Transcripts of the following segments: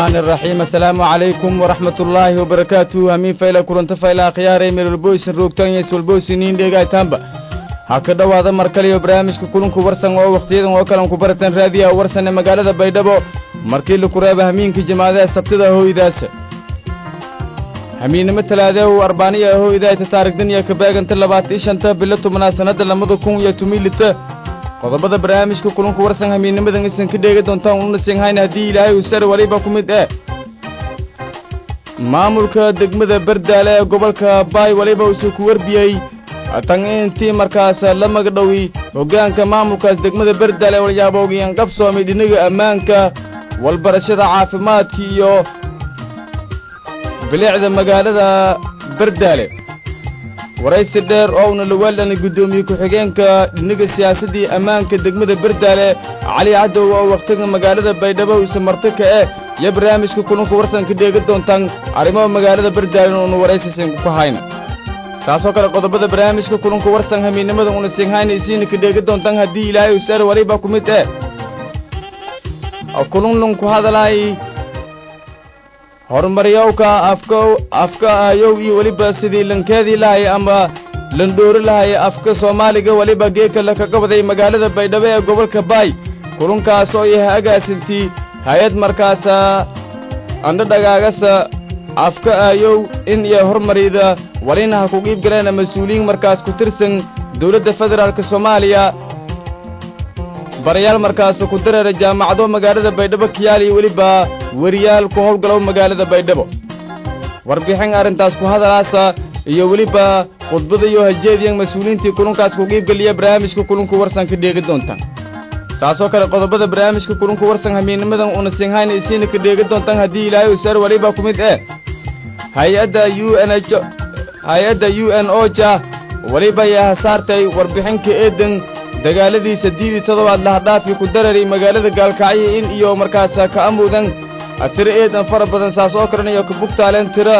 الرحمن الرحيم السلام عليكم ورحمة الله وبركاته همين فايلا كورنتا فايلا خياري من البويس روكتان يسو البويسينين ديغاي تامبا haka dhowaada mar kaliyo barnaamijka kulunku warsan oo wakhtiyadan oo kalan ku baratan raadiyaha warsan ee magaalada baydhabo markii laku reeba hamiinkii jamaadaha sabtida hooydaasa hamiinnimo talaadehu arbaaniya hooydayta taarigdaniya kabeeganta labaatan shanta bilo tobnaad sannadda lamada kun iyo tumilita qodobada barnaamijka kulunku warsan hamiinnimadan isan ka dheegi doontaan unasinhayn haddii ilaahay uu sar waliba ku mid eh maamulka degmada bardaale ee gobolka baay waliba uusuu ku warbiyey tan intii markaas la magdhowi hoggaanka maamulkaas degmada bardaale walyaaboogiyaan qabsoomay dhinaga ammaanka walbarashada caafimaadka iyo bilicda magaalada bardaale waraysi dheer oo una lawaalan guddoomiye ku-xigeenka dhinaga siyaasaddii ammaanka degmada bardaale cali cadow oo wakhtiga magaalada baydhabo isa martika eh iyo barnaamijka kulunka warsanka dheega doontaan arrimaha magaalada bardaale una waraysisin ku hayna taasoo kale qodobada barnaamijka kulunka warsan hamiinnimada una singhayna isiina ka dheega doontaan haddii ilaahay usaar waliba ku mid eh kulunlun ku hadalaay horumaryowka afka afka ayow iyo weliba sidii lankeedii lahay ama landhoori lahay afka soomaaliga weliba geeka la kaga waday magaalada baydhabo ee gobolka baay kulunkaas oo yahay agaasintii hay-ad markaasa andhadhagaagasa afka aayow in iyo hormarida walina ha ku qiib galeena mas-uuliyiin markaas ku tirsan dawladda federaalka soomaaliya barayaal markaas ku dareera jaamacado magaalada baydhabo kiyaal iyo weliba weriyaal ku howlgalow magaalada baydhabo warbixin arrintaas ku hadalaasa iyo weliba khudbada iyo hajeediyan mas-uuliyiintii kulunkaas ku qiibgeliya barnaamijka kulunka warsan ka dheegi doontaan saasoo kale qodobada barnaamijka kulunka warsan hamiinnimadan una singhayna isiina ka dheegi doontaan haddii ilaahay usaar waliba ku mid eh hay-adda u n h hay-adda u n o ja weliba ayaa hasaartay warbixinka eedan dagaaladii saddeedii toddobaad lahadhaafi ku dareeray magaalada gaalkacyo in iyo markaas ka amuudan tiro eedan fara badan saas oo kalanayo ka bugtaaleen tiro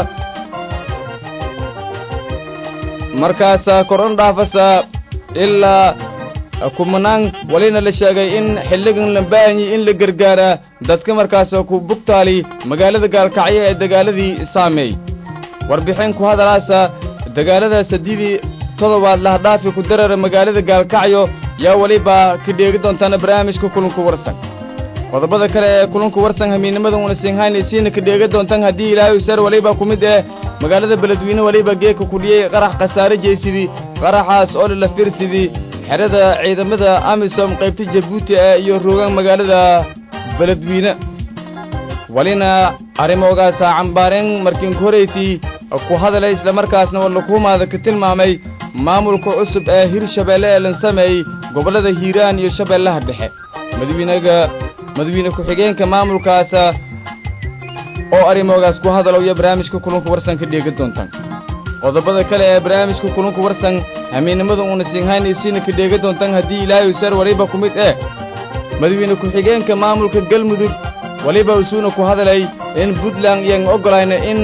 markaas koron dhaafasa ilaa kumanaan walina la sheegay in xilligan la baahanyi in la gargaaraa dadka markaas ku bugtaali magaalada gaalkacyo ee dagaaladii saameey warbixin ku hadalaasa dagaalada saddeedii toddobaad lahadhaafi ku dareera magaalada gaalkacyo yaa weliba ka dheegi doontaana barnaamijka kulunka warsan qodobada kale ee kulunka warsan hamiinnimada una singhayna isiina ka dheega doontaan haddii ilaahay usaar weliba ku mid eh magaalada beledweyne weliba geeka kudhiyey qarax khasaare jeysidii qaraxaas oo lala firsidii xerada ciidamada amisom qaybta jabuuti ee iyo roogaan magaalada beledweyne walina arrimoogaasa cambaareen markiinku horaytii ku hadalay islamarkaasna wallakuhumaada ka tilmaamay maamulka cusub ee hirshabeelle ee lan sameeyey gobollada hiiraan iyo shabeellaha dhexe madawiinaga madawiine ku-xigeenka maamulkaasa oo arrimoogaas ku hadalowya barnaamijka kulunka warsan ka dheega doontaan qodobada kale ee barnaamijka kulunka warsan hamiinnimada uuna singhayna isiina ka dheega doontaan haddii ilaahay usaar waliba ku mid eh madawiine ku-xigeenka maamulka galmudug weliba usuuna ku hadalay in puntland iyan oggolayna in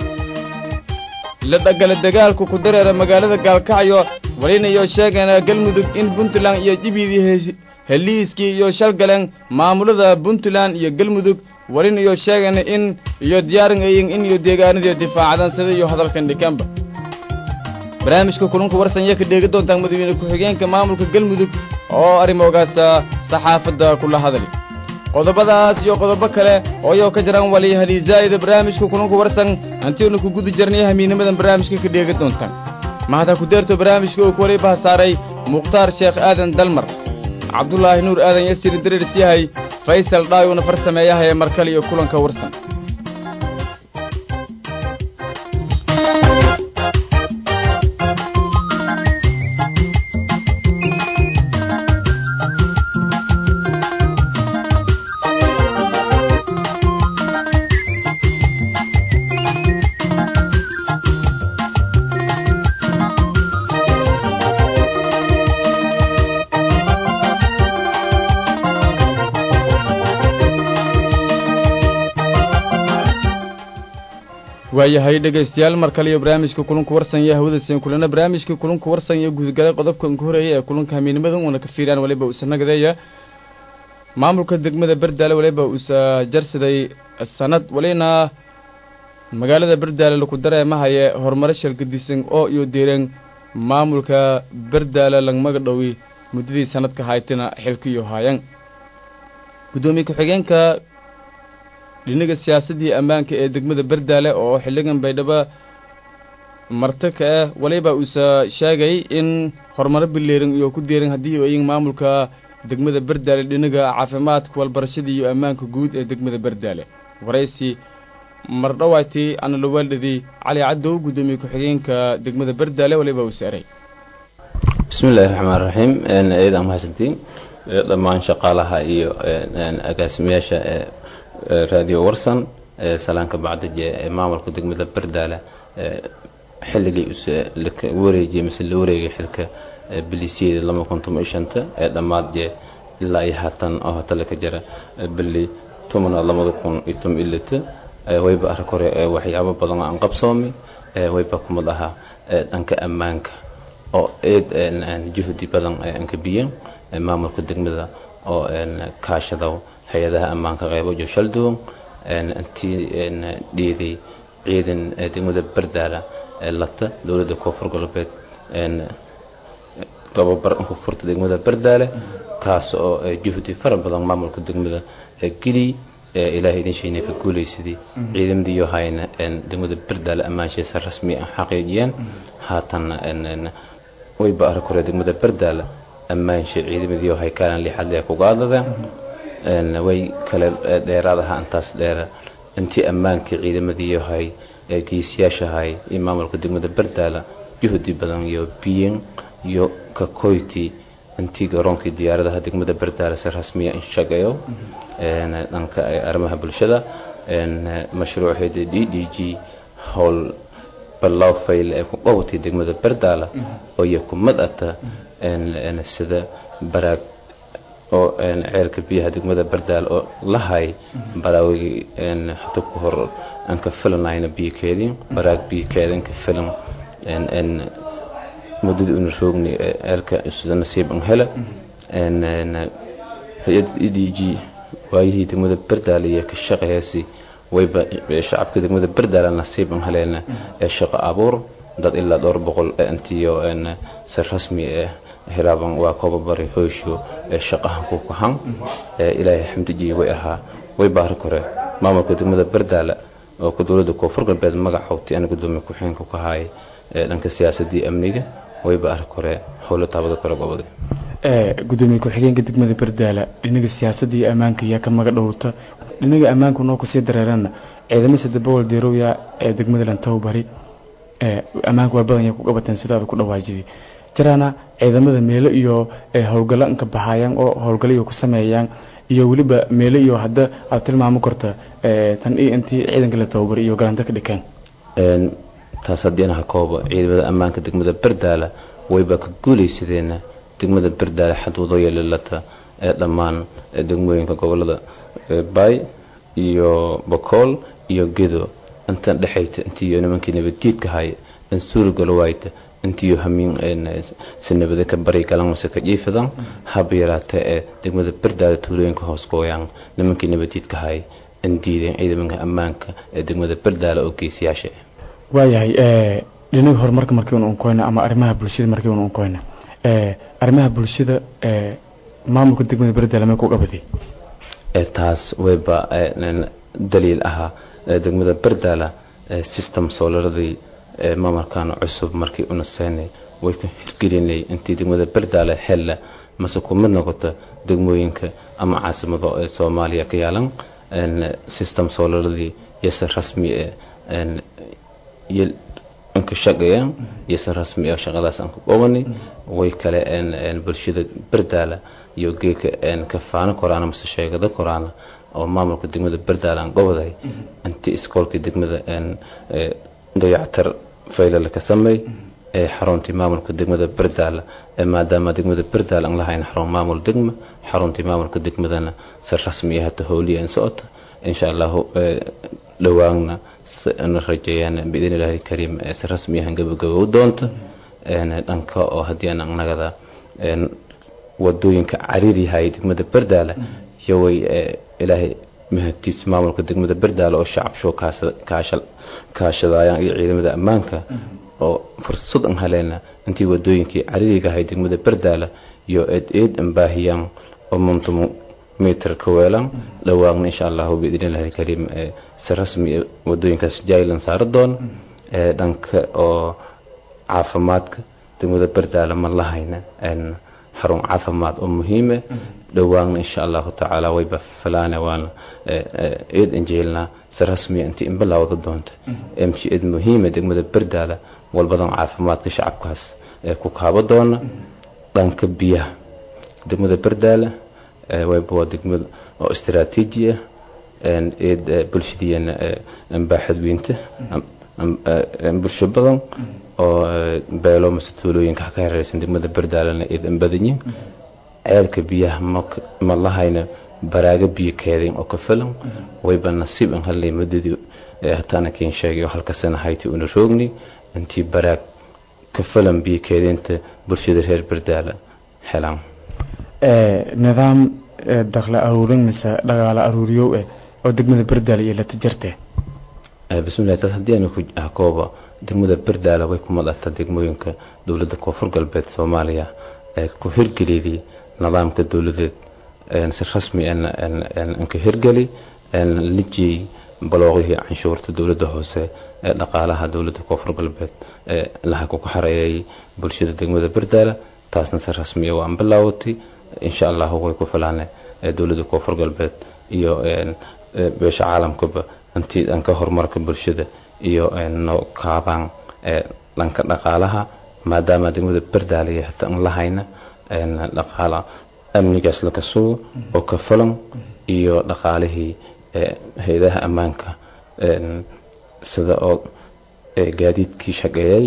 la dhagala dagaalku ku dareera magaalada gaalkacyo walina iyo sheegana galmudug in puntland iyo jibidii heliiskii iyo shalgaleen maamulada puntland iyo galmudug walina iyo sheegana in iyo diyaaran ayin in iyo deegaanadiyo difaacadan sida iyo hadalkan dhikanba barnaamijka kulunka warsan yaa ka dheegi doontaan madawiine ku-xigeenka maamulka galmudug oo arrimoogaasa saxaafadda kula hadali qodobadaas iyo qodobo kale oo ayoo ka jiraan wali haliisaa'ida barnaamijka kulunka warsan hantiinu ku guda jirnay hamiinnimadan barnaamijka ka dheegi doontaan mahada ku deerto barnaamijka uu kuwaliba hasaaray mukhtaar sheekh aadan dalmar cabdulaahi nuur aadan yasiri dareers yahay faysal dhaayuuna far sameeyahaye mar kale iyo kulanka warsan waayahay dhegaystayaal mar kale iyo barnaamijka kulunka warsan iyo hawadasen kulana barnaamijka kulunka warsan iyo gudgalay qodobkan ku horeeya ee kulunka hamiinimada uuna ka fiiraan waliba usanagadeeya maamulka degmada berdaale waliba uusa jarsaday sanad walina magaalada berdaale laku dareemahaye horumaro shalgadisan oo iyo deereen maamulka berdaale langmaga dhowi muddadii sanadka haytina xilkiyo haayan guddoomiye ku-xigeenka dhinaga siyaasaddii ammaanka ee degmada berdaale oo xilligan baydhabo marti ka ah waliba uusa sheegay in horumaro bileeran iyo ku deeran haddii oyin maamulka degmada berdaale dhinaga caafimaadka walbarashada iyo ammaanka guud ee degmada berdaale waraysi mardhawaati analawaalidii cali caddow guddoomiye ku-xigeenka degmada berdaale waliba uu saaray bismi illaahi raxmaan raxiim eedaa mahadsantiin dhammaan shaqaalaha iyo agaasimayaasha raadiyo warsan salaanka bacdaje ee maamulka degmada berdaale xilligii wareejiyey mise la wareegay xilka bilisyada lama kun toban iyo shanta ee dhammaad jee ilaa iyo haatan oo hatale ka jira bili tomanaad labada kun iyo toban iyo lita wayba arag hore waxyaabo badan aan qabsoomi wayba kumid ahaa dhanka ammaanka oo eed juhdi badan anka biyan maamulka degmada oo kaashada hay-adaha ammaanka qeybo jo shaldoon intii dhiiday ciidan degmada berdaala lata dowladda koonfur galbeed tababar koonfurta degmada berdaale kaas oo juhdi fara badan maamulka degmada geliy ilaahay idin sheegnay ka guulaysadii ciidamadii iyo hayna degmada berdaale ammaanshiisa rasmi ah xaqiijiyeen haatanna wayba arag hore degmada berdaale ammaansha ciidamadii hay kaalan lixad lee ku qaadadeen way kale dheeraadaha intaas dheera intii ammaankii ciidamadii hay geesiyaashahay iyo maamulka degmada berdaala juhdi badan iyo biyan iyo kakoyti intii garoonkii diyaaradaha degmada berdaala si rasmiya in shaqeeyo dhanka arrimaha bulshada mashruuceeda d d g howl ballow fayl ee ku qabatay degmada berdaala oo iyo kumad ata sida baraag oo ceelka biyaha degmada berdaal oo lahay baraawigii hata ku hor aan ka filanayna biyokeedii baraag biyokeedin ka filan muddadii una roogni ceelka sida nasiib an hela hay-adda e d g waayihii degmada berdaal iyo ka shaqeeyasi wayba shacabka degmada berdaal nasiib an heleena ee shaqo abuur dad ilaa dhowr boqol intiyo si rasmi ah hiraaban waa kobabari hoysho ee shaqahan ku kahan ilaahay xamdijiye way ahaa way baari kore maamulka degmada berdaala oo ku dowladda koonfur galbeed magacowti ana gudoomiye ku-xigeenka ka haay dhanka siyaasadii amniga way baari kore howlo taabada kore goboday gudoomiye ku-xigeenka degmada berdaala dhinaga siyaasadda iyo ammaanka yaa ka maga dhowta dhinaga ammaanku noo kusii dareerana ciidamo sadabawal deerowya ee degmada lantowbari ammaanka waa badan yaa ku qabateen sidaada ku dhawaajidii jiraana ciidamada meelo iyo howlgallo inka baxayaan oo howlgallo iyo ku sameeyaan iyo weliba meelo iyo hadda aad tilmaamo karta tan iyo intii ciidanka la tababari iyo galanto ka dhikeen taas haddii inaha koobo ciidamada ammaanka degmada berdaala wayba ka guulaysadeen degmada berdaala xaduudo yeelilata ee dhammaan degmooyinka gobolada baay iyo bakool iyo gedo intan dhexayta intii nimankii nabaddiidka haya in suurigalo waayta intiyo hamiin si nabada ka bari galan mase ka jiifadan haba yaraatee ee degmada berdaala tuulooyinka hoos gooyaan nimankii nabadiidka hay in diideen ciidamanka ammaanka ee degmada berdaala oo geesiyaasha waayahay dhinaga horumarka markii un unkoyna ama arrimaha bulshada markii un unkoyna arrimaha bulshada maamulka degmada berdaala mee ku qabaday taas wayba daliil ahaa degmada berdaala system soolaradii maamulkan cusub markii una seynay way ku hirgelinay intii degmada berdaale xella mase ku mid noqota degmooyinka ama caasimado ee soomaaliya ka yaalan system soolaradii yose rasmi inka shaqeeyaan yose rasmi ah shaqadaas aan ku qabanay way kale bulshada berdaala iyo geeka ka faano koraana mase sheegado koraana oo maamulka degmada berdaala aan goboday intii iskoolkii degmada dayactar faylala ka sameey ee xaruntii maamulka degmada berdaala maadaama degmada berdaala aan lahayn xarun maamul degma xaruntii maamulka degmadana si rasmi ah hata howliya in socota insha allahu dhowaanna na rajeeyaan biidn illaahi kariim si rasmi ah gabagabow doonta dhanka oo haddii aan nagada wadooyinka cariir yahay degmada berdaala yoway ilaahay mahadtiis maamulka degmada berdaale oo shacabsho kaashadaayaan iyo ciidamada ammaanka oo fursad an haleena intii wadooyinkii cariiriga ahay degmada berdaale iyo eed eed ambaahiyaan oo muntumu mitir ka weelan dhawaaqna insha allahu biidnillahi alkariim si rasmi wadooyinkaas jailan saari doona dhanka oo caafimaadka degmada berdaale ma lahayna xarun caafimaad oo muhiime dhowaanna insha allahu tacaala wayba filaane waana eed anjeelnaa si rasmiya intii inbilawda doonta msh eed muhiime degmada berdaale walbadan caafimaadka shacabkaas ee ku kaabo doona dhanka biyaha degmada berdaale wayba waa degmada oo istaraatiiji ah eed bulshadiina baaxad weynta bulsho badan oo beelo mase tuulooyinka ka hareeraysan degmada berdaalena eedan badanyin ceelka biyaha ma lahayna baraaga biyo keedeen oo ka filan wayba nasiib an hadlay muddadii hataana keen sheegay oo halkasana hayti una roogni intii baraag ka filan biyo keedeenta bulshada reer berdaala helaan nidaam dakla aruurin mise dhagaalo aruuriyow eh oo degmada berdaala iyo lata jirte bismillahi taas haddii aanu ku kooba degmada berdaala way ku madata degmooyinka dowladda koonfur galbeed soomaaliya ee ku hirgeliyay nidaamka dowladeed si rasmi ka hirgeli lijiyey balooqihii canshuurta dowladda hoose ee dhaqaalaha dowladda koonfur galbeed ee laha ku xareeyay bulshada degmada berdaala taasna si rasmiya waan bilaawatay insha allahu way ku filaane dowladda koonfur galbeed iyo beesha caalamkaba intii dhanka horumarka bulshada iyo no kaabaan dhanka dhaqaalaha maadaama degmada berdaaliya hata an lahayna dhaqaala amnigaas laka sugo oo ka filan iyo dhaqaalihii hay-adaha ammaanka sida oo gaadiidkii shaqeeyay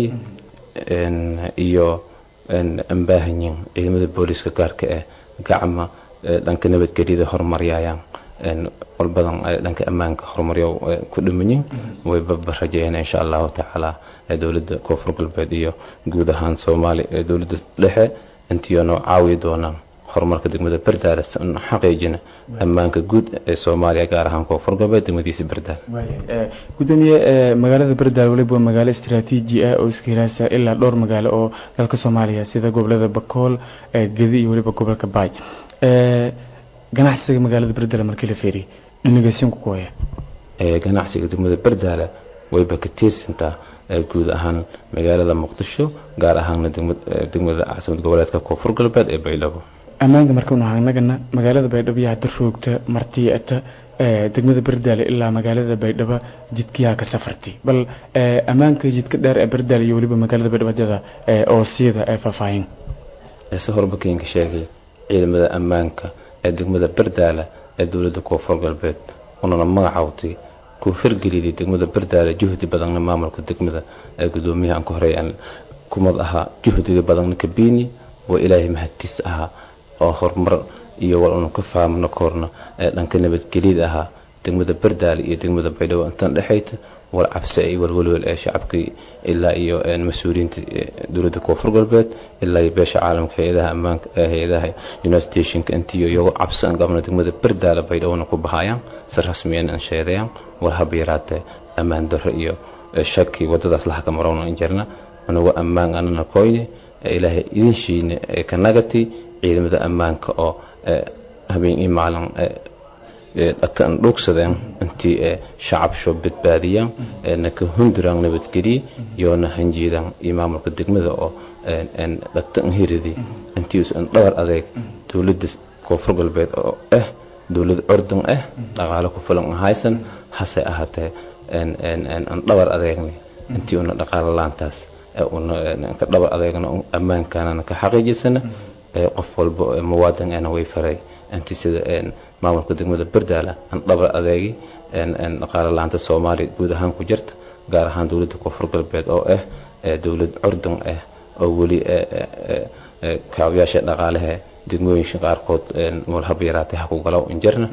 iyo ambaahanyin ciidamada booliiska gaarka eh gacma dhanka nabadgelyada horumaryayaan walbadan dhanka ammaanka horumaryo ku dhimanyin wayba rajeeyeen insha allahu tacaala dowladda koonfur galbeed iyo guud ahaan soomaaliya dowladda dhexe intii noo caawi doonaan horumarka degmada berdaale xaqiijina ammaanka guud ee soomaaliya gaar ahaan koonfur galbeed degmadiisa berdaale gudoomiye magaalada berdaale waliba waa magaalo istaraatiiji ah oo iska hiraasa ilaa dhowr magaalo oo dalka soomaaliya sida gobolada bakool gedi iyo waliba gobolka baay ganacsiga magaalada berdaale markii la feeriy dhinageysiinku ku haya ganacsiga degmada berdaale wayba ka tiirsantaa guud ahaan magaalada muqdisho gaar ahaana degmada caasimad goboleedka koonfur galbeed ee baydhabo ammaanka markanu hagnagana magaalada baydhabo yaa hadda roogta martiata degmada berdaale ilaa magaalada baydhabo jidkiyaa ka safartay bal ammaanka jidka dheer ee berdaale iyo weliba magaalada baydhabo hadyada oo siyada ee faahfaahin se horba keenka sheegay ciidamada ammaanka ee degmada berdaale ee dowladda koonfur galbeed unana magacawtay ku hirgeliyay degmada berdaale juhdi badanna maamulka degmada ee gudoomiyaha aan ka horeeyaan kumad ahaa juhdiga badanna kabiini waa ilaahay mahadtiis ahaa oo horumar iyo wal unu ka fahamno koorna ee dhanka nabadgelyada ahaa degmada berdaale iyo degmada baydhabo intan dhexayta wal cabsi ay walwalwal ee shacabkii ilaa iyo mas-uuliyiinta dowladda koonfur galbeed ilaa iyo beesha caalamka hay-adaha ammaanka hay-adaha united stationka intiyo iyagoo cabsi aan qabno degmada berdaale baydhabona ku bahayaan si rasmiyan aan sheedayaan war haba yaraatee ammaan darro iyo shaki wadadaas laha ka marowna in jirna anagu ammaan anana koyne ilaahay idin shiine ka nagati ciidamada ammaanka oo habeen iyo maalin dhatan dhuugsadeen intii shacabsho badbaadiyaan naka hunduraan nabadgeliye yoona hanjeedaan iyo maamulka degmada oo dhatan hiridi intii usan dhabar adeeg dowladda koonfur galbeed oo ah dowlad curdan ah dhaqaalo ku filan haysan hase ahaatee aan dhabar adeegna intii una dhaqaalo laantaas ka dhabar adeegna ammaankaanana ka xaqiijisana qof walba muwaadin ana way faray intii sida maamulka degmada berdaala aan dhabar adeegi dhaqaalo laanta soomaaliya guud ahaan ku jirta gaar ahaan dowladda koonfur galbeed oo ah dowlad curdan ah oo weli kaabayaasha dhaqaalaha degmooyinka qaarkood walhaba yaraatay ha ku galow injirna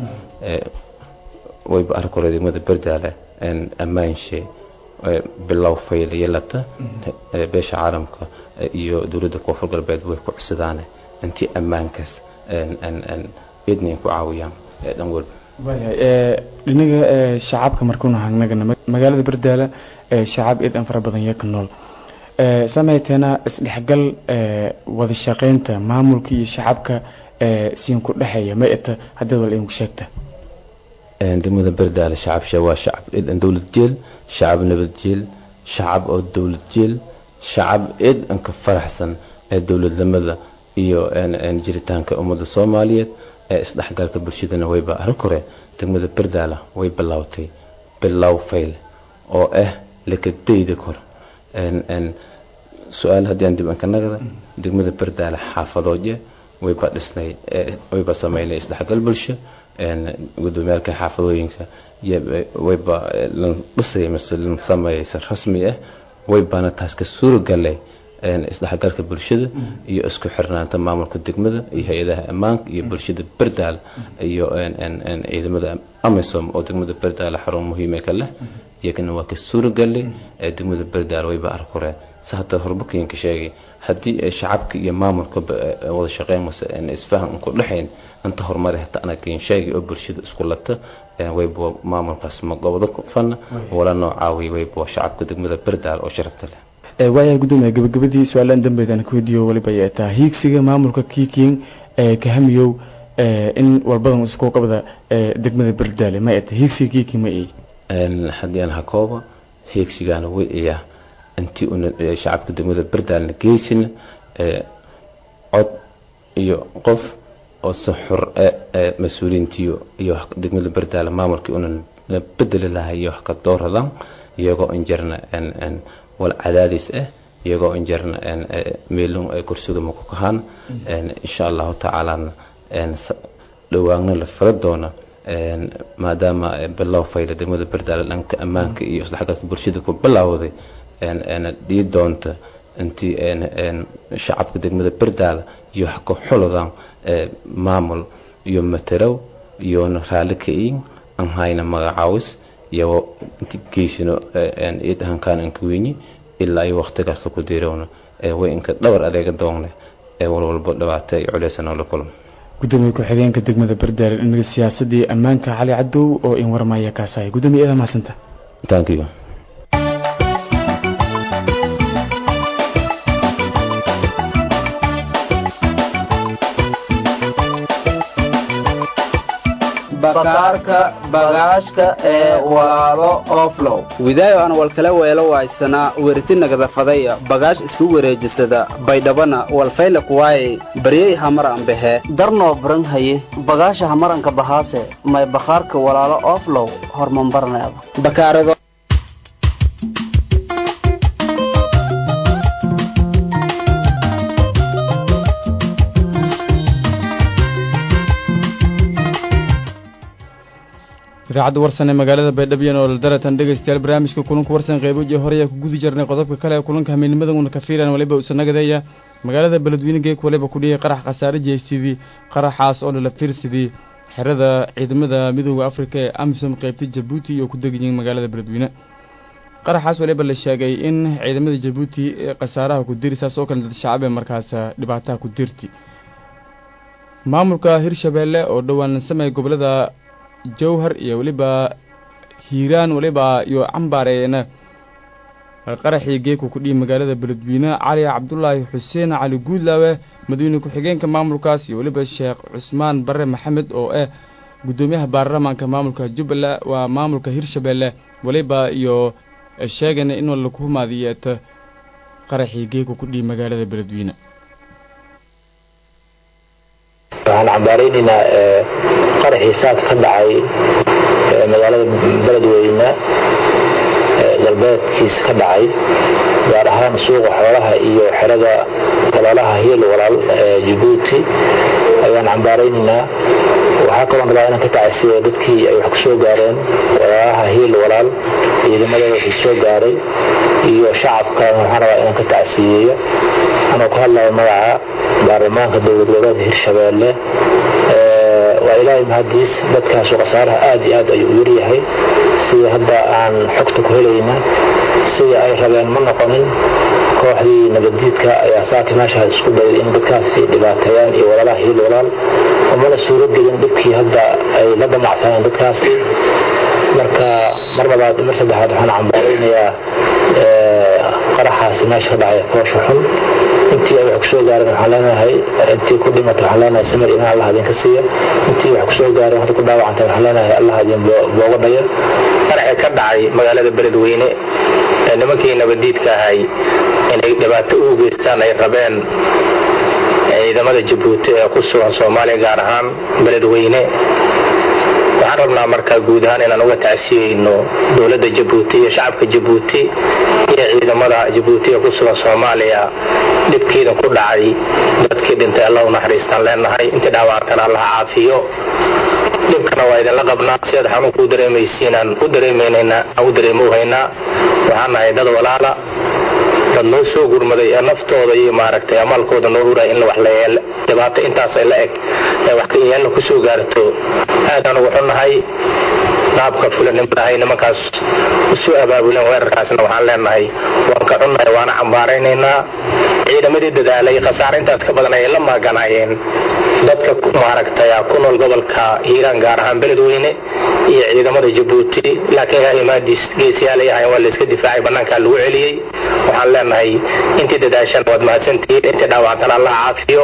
wayba ark hore degmada berdaala ammaanshe bilow fayl yeelata beesha caalamka iyo dowladda koonfur galbeed way ku cusadaane intii ammaankaas idnin ku caawiyaan dhan walba waayahay dhinaga shacabka markuuna hagnagana magaalada berdaala shacab eed an fara badan iyo ka nool samayteena isdhexgal wada shaqaynta maamulka iyo shacabka siin ku dhexeeya ma eta haddii wal idinku sheegta degmada berdaale shacab waa shacab eed an dowlad jeel shacab nabad jeel shacab oo dowlad jeel shacab eed an ka faraxsan ee dowladnimada iyo jiritaanka ummadda soomaaliyeed ee isdhexgalka bulshadana wayba arrin kore degmada berdaala way bilowtay bilow fayle oo ah lakadayda kor su-aal haddii aan dib anka nagda degmada berdaala xaafadooje wayba dhisnay wayba sameynay isdhexgal bulsho gudoomiyaalka xaafadooyinka wayba lan dhisay mise lan sameeyay si rasmi ah waybana taas ka suuragalay isdhexgalka bulshada iyo isku xirnaanta maamulka degmada iyo hay-adaha ammaanka iyo bulshada berdaal iyo ciidamada amisom oo degmada berdaal xarun muhiime ka leh iyagana waa ka suuragalay degmada berdaal wayba arkore si hadda horbakinka sheegay haddii shacabka iyo maamulka wada shaqeyn mase isfahan ku dhexayn inta horumar hata anakin sheegay oo bulshada isku lata wayba maamulkaas ma gobdo fana wala noocaawi wayba shacabka degmada berdaal oo sharafta leh waayahay gudoomiya gabagabadii su-aalaan dambeedaan ku weydiiyo waliba ay taa hiigsiga maamulka kiiking kahamiyow in walbadan isku qabda degmada berdaale ma eta hiigsiga kiiking ma ey haddii aan hakooba hiigsigaana way iyaa intii una shacabka degmada berdaalna geysina cod iyo qof oo si xur mas-uuliyiintiyo iyo degmada berdaale maamulkii una bedeli lahay iyo wax ka dooradaan iyagoo injarna wal cadaadis ah iyagoo injarna meelun kursiga maku kahaan insha allahu tacaalana dhawaanna la fala doona maadaama bilow fayla degmada berdaale dhanka ammaanka iyo isdhexgalka bulshada ku bilowday dhii doonta intii shacabka degmada berdaale iyo wax ka xulodaan maamul iyo materow iyona raalli ka-iin aan hayna magacaawis iyagoo inti geysino id ahankaan anka weyni ilaa iyo waqtigaasta ku diirowna way inka dhabar adeega doonne ee walwalba dhibaata iyo culeysa noola kulmo gudoomiye ku-xigeenka degmada berdaale dhinaga siyaasadii ammaanka cali cadow oo in warmaya kaasaya gudoomiye eeda mahadsanta thank you bakaarka bagaashka ee walaalo oflow widaayo aan walkala weelo waaysanaa weriti nagadafadaya bagaash isku wareejisada baydhabana walfayla kuwaaye baryey hamar ambahe darnoo baran haye bagaasha hamaranka bahaase may bakhaarka walaalo oflow hormambarneeda bakaarado idaacadda warsan ee magaalada baydhabo oo daratan dhegaystayaal barnaamijka kulanka warsan qeyboji hore ayaa ku gudi jirnay qodobka kale ee kulanka hamiinimaduna ka fiilan waliba usanagadeeya magaalada beledweyne geeg waliba ku dhiyay qarax khasaare jeysidii qaraxaas oo lala fiirsidii xerada ciidamada midooda afrika ee amisom qeybta jabuuti oo ku degayiin magaalada beledweyne qaraxaas waliba la sheegay in ciidamada jabuuti ee khasaaraha ku diri saas oo kale dad shacab ee markaas dhibaataha ku dirti maamulka hirshabeelle oo dhowaan samey gobolada jawhar iyo weliba hiiraan weliba iyo cambaareena qaraxii geeku ku dhihi magaalada beledweyne cali cabdulaahi xuseen cali guudlaawe madawyne ku-xigeenka maamulkaas iyo weliba sheekh cusmaan barre maxamed oo ah guddoomiyaha baarlamaanka maamulka jubbaland waa maamulka hirshabeelle weliba iyo sheegana in laku humaadiyeeto qaraxii geeku ku dhihi magaalada beledweyne waxaan cambaaraynaynaa qaraxii saaka ka dhacay magaalada beledweyne galbeedkiisa ka dhacay gaar ahaan suuqa xoolaha iyo xerada walaalaha hiil walaal ee jabuuti ayaan cambaaraynaynaa waxaa kaloon rabaa inaan ka tacasiya dadkii ay wax ku soo gaareen walaalaha hiil walaal ciidamadooda wixii soo gaaray iyo shacabka waxaan rabaa inaan ka tacsiyeeyo anoo ku hadlayo magaca baarlamaanka dowlad goboleedka hirshabeelle waa ilaahay mahadiis dadkaasu khasaaraha aad iyo aad ayuu u yaryahay sida hadda aan xogta ku helayna sidii ay rabeen ma noqonin kooxdii nabaddiidka ayaa saaka meeshaas isku dayay in dadkaasi dhibaateeyaan iyo walaalaha hiil walaal umana suuro gelin dhibkii hadda ay la damacsaneen dadkaasi marka mar labaad mar saddexaad waxaan cambaaraynayaa qaraxaasi meesha ka dhacay foosha xun intii ay wax kusoo gaareen waxaan leenahay intii ku dhimatay waxaan leenahay samir iman allah idinka siiya intii wax kusoo gaareen hadda ku dhaawacantay waxaan leenahay allah idin booga dhaya qaraxi ka dhacay magaalada beledweyne ee nimankii nabadiidka ahay inay dhibaato u geystaan ay rabeen ciidamada jabuuti ee ku sugan soomaaliya gaar ahaan beledweyne waxaan rabnaa markaa guud ahaan inaan uga tacsiyeyno dowladda jabuuti iyo shacabka jabuuti iyo ciidamada jabuuti ee ku sugan soomaaliya dhibkiidan ku dhacay dadkii dhintay alla u naxariistaan leenahay intii dhaawacantana allaha caafiyo dhibkana waa idinla qabnaa sidaad xanuunka u dareemaysiinaan u dareemaynaa aan u dareemowhaynaa waxaan nahay dad walaala dad noo soo gurmaday ee naftooda iyo maaragtay amaalkooda noo huray in wax la yeel dhibaato intaas ay la eg ee wax ka yeelna ku soo gaarto aadaan ugu xunnahay qaabka fulanimada ahay nimankaas usoo abaabuleen weerarkaasna waxaan leenahay waan ka xunnahay waana cambaaraynaynaa ciidamadii dadaalay khasaare intaas ka badan ayay la maaganaayeen dadka maaragtay ku nool gobolka hiiraan gaar ahaan beledweyne iyo ciidamada jabuuti laakiin yaa imaadiis geesiyaal ay ahayn waa layska difaacay bannaankaa lagu celiyey waxaan leenahay intii dadaashan waad mahadsantihiin intii dhaawactana allah caafiyo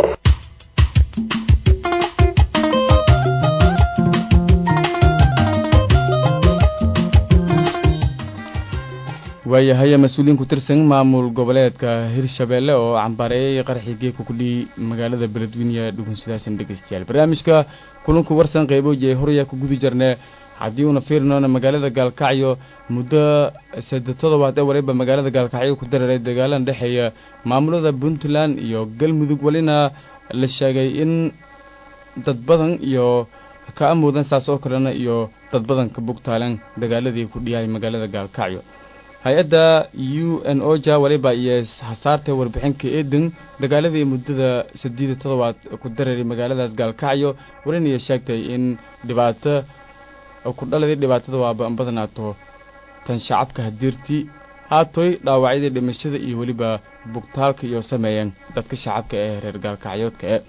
waayahay mas-uuliyiin ku tirsan maamul goboleedka hirshabeelle oo cambaareeyay qaraxii geeka kudhii magaalada beledweyne dhugunsidaasan dhegeystayaal barnaamijka kulanku warsan qeybooji ay horyaa ku guda jarnee haddii uuna fiirnoona magaalada gaalkacyo muddo saddex toddobaad ee waliba magaalada gaalkacyo ku dareeray dagaalan dhexeeya maamulada puntland iyo galmudug welina la sheegay in dad badan iyo ka amuudan saas oo kalena iyo dad badan ka bugtaaleen dagaaladii ku dhiyahay magaalada gaalkacyo hay-adda u n o ja waliba iyo hasaartay warbixinka eeden dagaaladii muddada saddeed iyo toddobaad ku dareeray magaaladaas gaalkacyo walinaya sheegtay in dhibaato ku dhaladii dhibaatada waaba badnaato tan shacabka hadiirtii haatoy dhaawacyadii dhimashada iyo weliba bugtaalka iyo sameeyeen dadka shacabka ee reer gaalkacyoodka e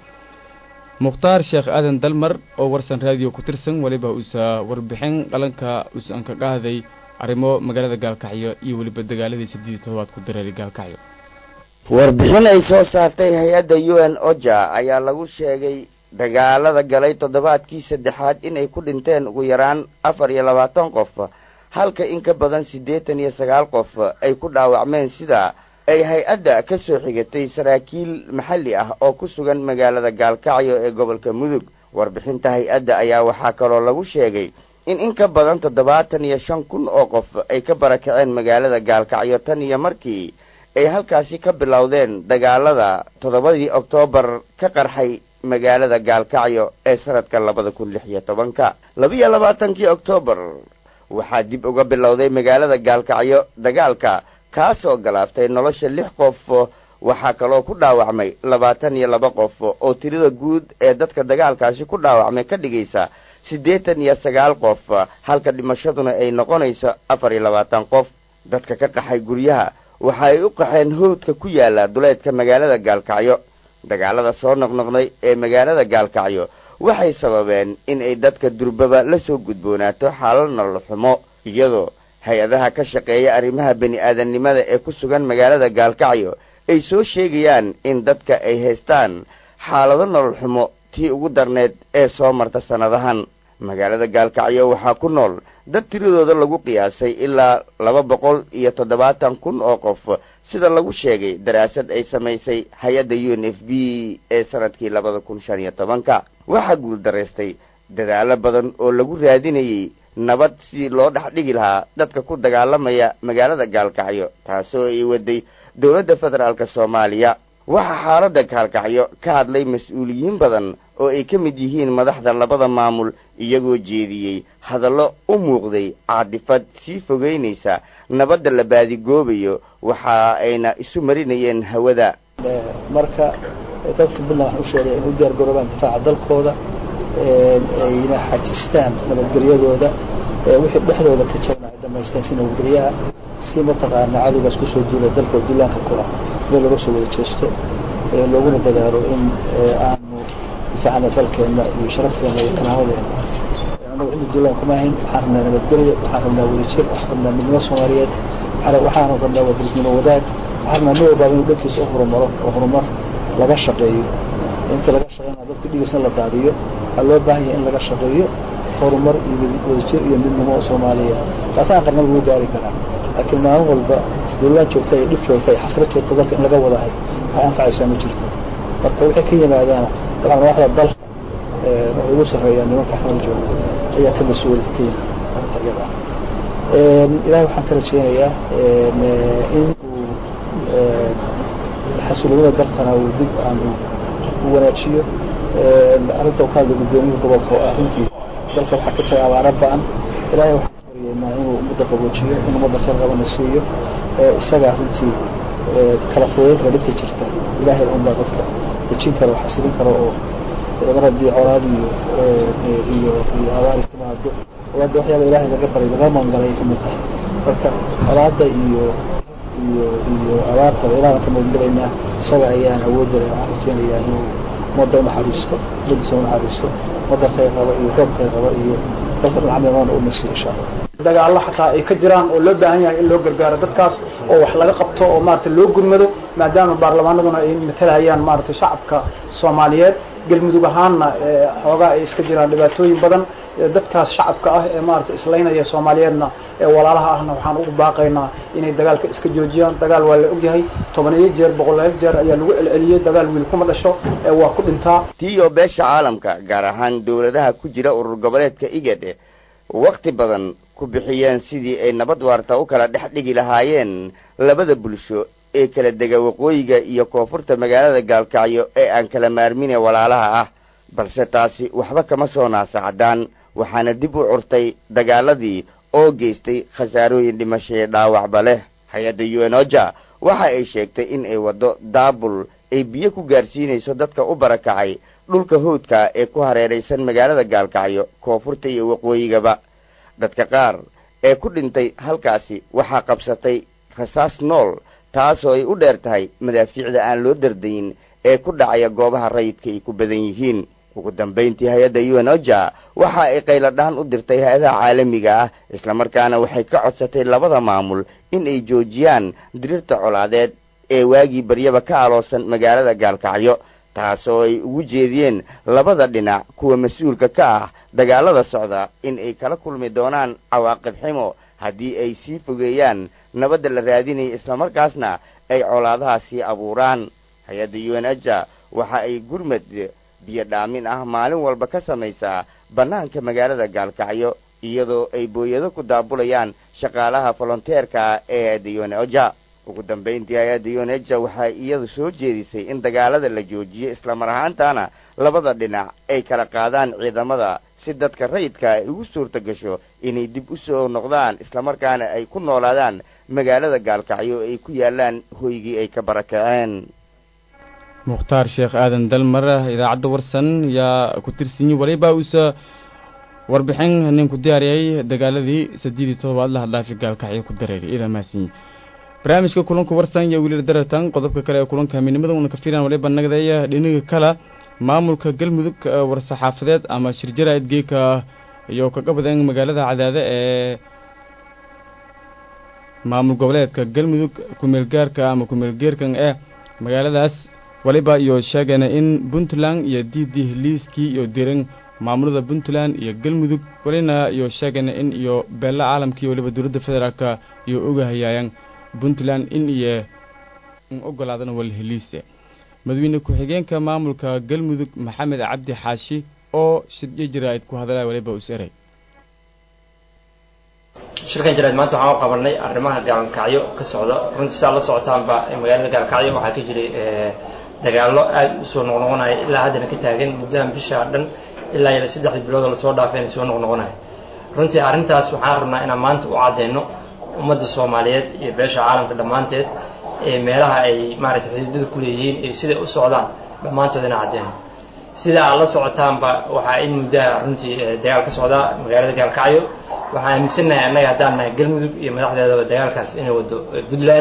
mukhtaar sheekh aadan dalmar oo warsan raadiyo ku tirsan weliba uusa warbixin qalanka uusan ka qaaday arrimo magaalada gaalkacyo iyo weliba dagaaladii saddeed iyo toddobaad ku dareeray gaalkacyo warbixin ay soo saartay hay-adda u n oja ayaa lagu sheegay dagaalada galay toddobaadkii saddexaad inay ku dhinteen ugu yaraan afar iyo labaatan qof halka in ka badan siddeetan iyo sagaal qof ay ku dhaawacmeen sida ay hay-adda ka soo xigatay saraakiil maxalli ah oo ku sugan magaalada gaalkacyo ee gobolka mudug warbixinta hay-adda ayaa waxaa kaloo lagu sheegay in in ka badan toddobaatan iyo shan kun oo qof ay ka barakaceen magaalada gaalkacyo tan iyo markii ay halkaasi ka bilowdeen dagaalada toddobadii oktoobar ka qarxay magaalada gaalkacyo ee sanadka labada kun lix iyo tobanka labiyo labaatankii oktoobar waxaa dib uga bilowday magaalada gaalkacyo dagaalka kaasoo galaaftay nolosha lix qof waxaa kaloo ku dhaawacmay labaatan iyo laba qof oo tirada guud ee dadka dagaalkaasi ku dhaawacmay ka dhigaysa siddeetan iyo sagaal qof halka dhimashaduna ay noqonayso afar iyo labaatan qof dadka ka qaxay guryaha waxa ay u qaxeen howdka ku yaala duleedka magaalada gaalkacyo dagaalada soo noqnoqday ee magaalada gaalkacyo waxay sababeen in ay dadka durbaba la soo gudboonaato xaalal nolol xumo iyadoo hay-adaha ka shaqeeya arrimaha bini aadamnimada ee ku sugan magaalada gaalkacyo ay soo sheegayaan in dadka ay haystaan xaalado nolol xumo tii ugu darneed ee soo marta sannadahan magaalada gaalkacyo waxaa ku nool dad tiradooda lagu qiyaasay ilaa laba boqol iyo toddobaatan kun oo qof sida lagu sheegay daraasad ay samaysay hay-adda u n f b ee sanadkii labada kun shan iyo tobanka waxaa guuldaraystay dadaalo badan oo lagu raadinayay nabad sidii loo dhex dhigi lahaa dadka ku dagaalamaya magaalada gaalkacyo taasoo ay waday dowladda federaalk soomaaliya waxaa xaaladda gaalkacyo ka hadlay mas-uuliyiin badan oo ay ka mid yihiin madaxda labada maamul iyagoo jeediyey hadallo u muuqday caadifad sii fogeynaysa nabadda la baadigoobayo waxa ayna isu marinayeen hawada marka dadka puntland waxaan u sheegay inay u diyaar garoobaan difaaca dalkooda ayna xajistaan nabadgelyadooda wixii dhexdooda ka jirna ay dhamaystaan si nabadgelyaha si mataqaana cadowgaas kusoo duula dalka duulaanka ku ah meel laga soo wada jeesto looguna dadaalo in aanu difaacana dalkeenna iyo sharafteena iyo karaamadeenna annagu cidda duulaan kuma ahayn waxaan rabnaa nabadgelyo waxaan rabnaa wadajir waxaan rabnaa midnimo soomaaliyeed waxaan rabnaa wadarisnimo wadaag waxaan rabnaa nin walbaaba inuu dhankiisa u horumaro oo horumar laga shaqeeyo inta laga shaqeynaa dadka dhigiisna la daadiyo waxaa loo baahan yahay in laga shaqeeyo horumar iyo wadajir iyo midnimo oo soomaaliyeed taasaan qarna lagu gaari karaa laakiin maalin walba duulaan joogta iyo dhib joogta iyo xasrad joogta dalka in laga wadahay waxay anfacaysaa ma jirto marka wixii ka yimaadaana dabcan madaxda dalka waxay ugu sarreeyaa nimanka xamal jooga ayaa ka mas-uul ka yimaada arrinta iyada ah ilahay waxaan ka rajeynayaa in uu xasuuladada dalkana uu dib aanu u wanaajiyo arrinta uu ka hadla guddoomiyaha gobolka oo ah runtii dalka waxaa ka jira abaara ba-an ilahay waxaan ka baryeynaa inuu ummadda qaboojiyo in ummadda khayr qabana siiyo isagaa runtii kala fudayn kara dhibta jirta ilaahay unbaa dadka dejin kara oo xasilin kara oo mar haddii colaad iyo iyo iyo abaari timaado hadda waxyaaba ilaahay laga baray laga magangalay ka mid tahay marka colaadda iyo iyo iyo abaartaba ilaahbaan ka magangelaynaa isaga ayaan awoodda leh waxaan rajeynayaa inuu ummadda unaxariisto ummadiisa unaxariisto ummadda khayr qaba iyo roob khayr qaba iyo dalka dhinacmeedana u nasiyo insha allah dagaallo xataa ay ka jiraan oo loo baahan yahay in loo gargaaro dadkaas oo wax laga qabto oo maarata loo gurmado maadaama baarlamaanaduna ay matalayaan maaragtay shacabka soomaaliyeed galmudug ahaanna xoogaa ay iska jiraan dhibaatooyin badan dadkaas shacabka ah ee maarata islaynaya soomaaliyeedna ee walaalaha ahna waxaan ugu baaqaynaa inay dagaalka iska joojiyaan dagaal waa la ogyahay tobaniyo jeer boqolaal jeer ayaa lagu celceliyey dagaal wiil kuma dhasho ee waa ku dhintaa tiyo beesha caalamka gaar ahaan dowladaha ku jira urur goboleedka igad wakhti badan ku bixiyeen sidii ay nabad waarta u kala dhex dhigi lahaayeen labada bulsho ee kala dega waqooyiga iyo koonfurta magaalada gaalkacyo ee aan kala maarmine walaalaha ah balse taasi waxba kama soo naasacdaan waxaana dib u curtay dagaaladii oo geystay khasaarooyin dhimashaye dhaawacba leh hay-adda u n oja waxa ay sheegtay in ay waddo daabul ay biyo ku gaarsiinayso dadka u barakacay dhulka howdka ee ku hareeraysan magaalada gaalkacyo koonfurta iyo waqooyigaba dadka qaar ee ku dhintay halkaasi waxaa qabsatay rasaas nool taasoo ay u dheer tahay madaafiicda aan loo dardayin ee ku dhacaya goobaha rayidka ay ku badan yihiin ugu dambayntii hay-adda u n oja waxa ay qayladhaan u dirtay hay-adaha caalamiga ah islamarkaana waxay ka codsatay labada maamul in ay joojiyaan diriirta colaadeed ee waagii baryaba ka aloosan magaalada gaalkacyo taasoo ay ugu jeediyeen labada dhinac kuwa mas-uulka ka ah dagaalada socda in ay kala kulmi doonaan cawaaqib ximo haddii ay sii fogeeyaan nabadda la raadinaya islamarkaasna ay colaadaha sii abuuraan hay-adda u n aja waxa ay gurmad biyo dhaamin ah maalin walba ka samaysaa bannaanka magaalada gaalkacyo iyadoo ay booyado ku daabulayaan shaqaalaha volonteerka ee hay-adda u n oja ugu dambayntii hay-adda u n eja waxay iyadu soo jeedisay in dagaalada la joojiyo islamar ahaantana labada dhinac ay kala qaadaan ciidamada si dadka rayidka ay ugu suurta gasho inay dib u soo noqdaan islamarkaana ay ku noolaadaan magaalada gaalkacyo ay ku yaalaan hoygii ay ka barakaceen mukhtaar sheekh aadan dalmar idaacadda warsan yaa ku tirsanyi waliba uusa warbixin nin ku diyaariyay dagaaladii saddeed iyo todobaad la hadlaafi gaalkacyo ku dareeray iidaa mahadsanyi barnaamijka kulanka warsan iyo wiilar daratan qodobka kale ee kulanka midnimada una ka filan waliba nagdaya dhinaga kala maamulka galmudug war-saxaafadeed ama shirjaraid geeka iyo kaga badan magaalada cadaade ee maamul goboleedka galmudug kumeelgaarka ama kumeelgeerkan ee magaaladaas waliba iyo sheegayna in puntland iyo diidi liiskii iyo diran maamulada puntland iyo galmudug welina iyo sheegayna in iyo beella caalamkii waliba dowladda federaalka iyo ogahayaayaan puntland in iyo ogolaadana walheliise madaxweyne ku-xigeenka maamulka galmudug maxamed cabdi xaashi oo shiryo jaraa'id ku hadalaya waliba us eray shirkan jaraa'id maanta waxaan u qabanay arrimaha gaalkacyo ka socda runtii saa la socotaanba magaalada gaalkacyo waxaa ka jiray dagaallo aad u soo noqnoqonaya ilaa haddana ka taagan muddahan bisha dhan ilaa iyo saddexdii biloodoo lasoo dhaafayna soo noqnoqonaya runtii arrintaas waxaan rabnaa inaan maanta u caddeyno ummadda soomaaliyeed iyo beesha caalamka dhammaanteed ee meelaha ay maaragtay xuduudada ku leeyihiin iyo siday u socdaan dhammaantood inaan cadeyno sida aad la socotaanba waxaa in muddaha runtii dagaal ka socdaa magaalada gaalkacyo waxaan aaminsannahay annaga haddaan nahay galmudug iyo madaxdeedaba dagaalkaas inay wado puntland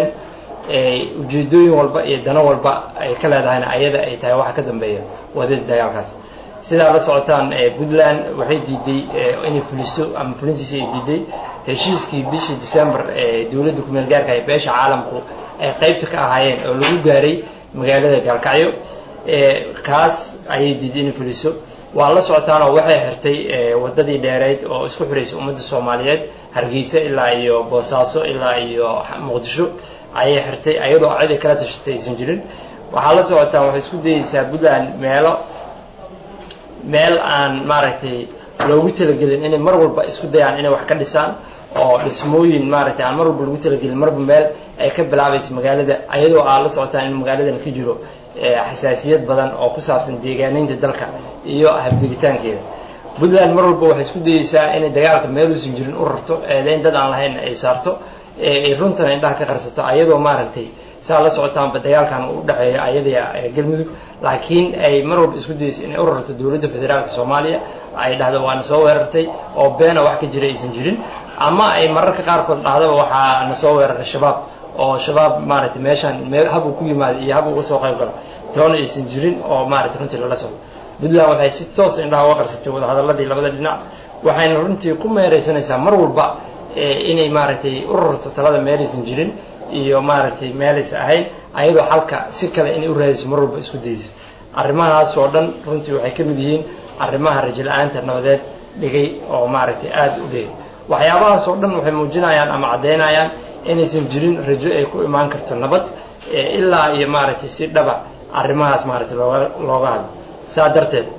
ujeedooyin walba iyo dano walba ay ka leedahayna ayada ay tahay waxa ka dambeeya wadada dagaalkaas sidaa la socotaan puntland waxay diiday inay fuliso ama fulintiisa ay diiday heshiiskii bishii december ee dowladda kumeel gaarka ee beesha caalamku ay qaybta ka ahaayeen oo lagu gaaray magaalada gaalkacyo kaas ayay diiday inay fuliso waa la socotaanoo waxay xirtay wadadii dheereyd oo isku xiraysay ummadda soomaaliyeed hargeysa ilaa iyo boosaaso ilaa iyo muqdisho ayay xirtay ayadoo cidi kala tashatay aysan jirin waxaa la socotaan waxay isku dayeysaa puntland meelo meel aan maaragtay loogu talagelin inay mar walba isku dayaan inay wax ka dhisaan oo dhismooyin maaragtay aan mar walba lagu talagelin marba meel ay ka bilaabaysa magaalada ayadoo aa la socotaan in magaaladan ka jiro xasaasiyad badan oo ku saabsan deegaaneynta dalka iyo habdigitaankeeda puntland mar walba waxay isku dayeysaa inay dagaalka meeluusan jirin u rarto eedayn dad aan lahayn ay saarto ay runtana indhaha ka qarsato ayadoo maaragtay saa la socotaanba dagaalkan u dhexeeya ayada galmudug laakiin ay mar walba isku dayeyso inay u rarto dowladda federaalka soomaaliya ay dhahdo waana soo weerartay oo beena wax ka jira aysan jirin ama ay mararka qaarkood dhahdaba waxaa na soo weeraray shabaab oo shabaab maaragtay meeshaan meel hab uu ku yimaado iyo hab uga soo qayb galo toona aysan jirin oo maaragtay runtii lala socdo puntland waxay si toos indhaha uga qarsatay wadahadaladii labada dhinac waxayna runtii ku meeraysanaysaa mar walba inay maaragtay u rarto talada meelaysan jirin iyo maaragtay meelaysa ahayn ayadoo xalka si kale inay u raadayso mar walba isku dayeyso arrimahaas oo dhan runtii waxay ka mid yihiin arrimaha rajo-la-aanta nabadeed dhigay oo maaragtay aada u dhigay waxyaabahaas oo dhan waxay muujinayaan ama caddaynayaan inaysan jirin rajo ay ku imaan karto nabad ilaa iyo maaragtay si dhaba arrimahaas maaragtay looga looga hadlo saa darteed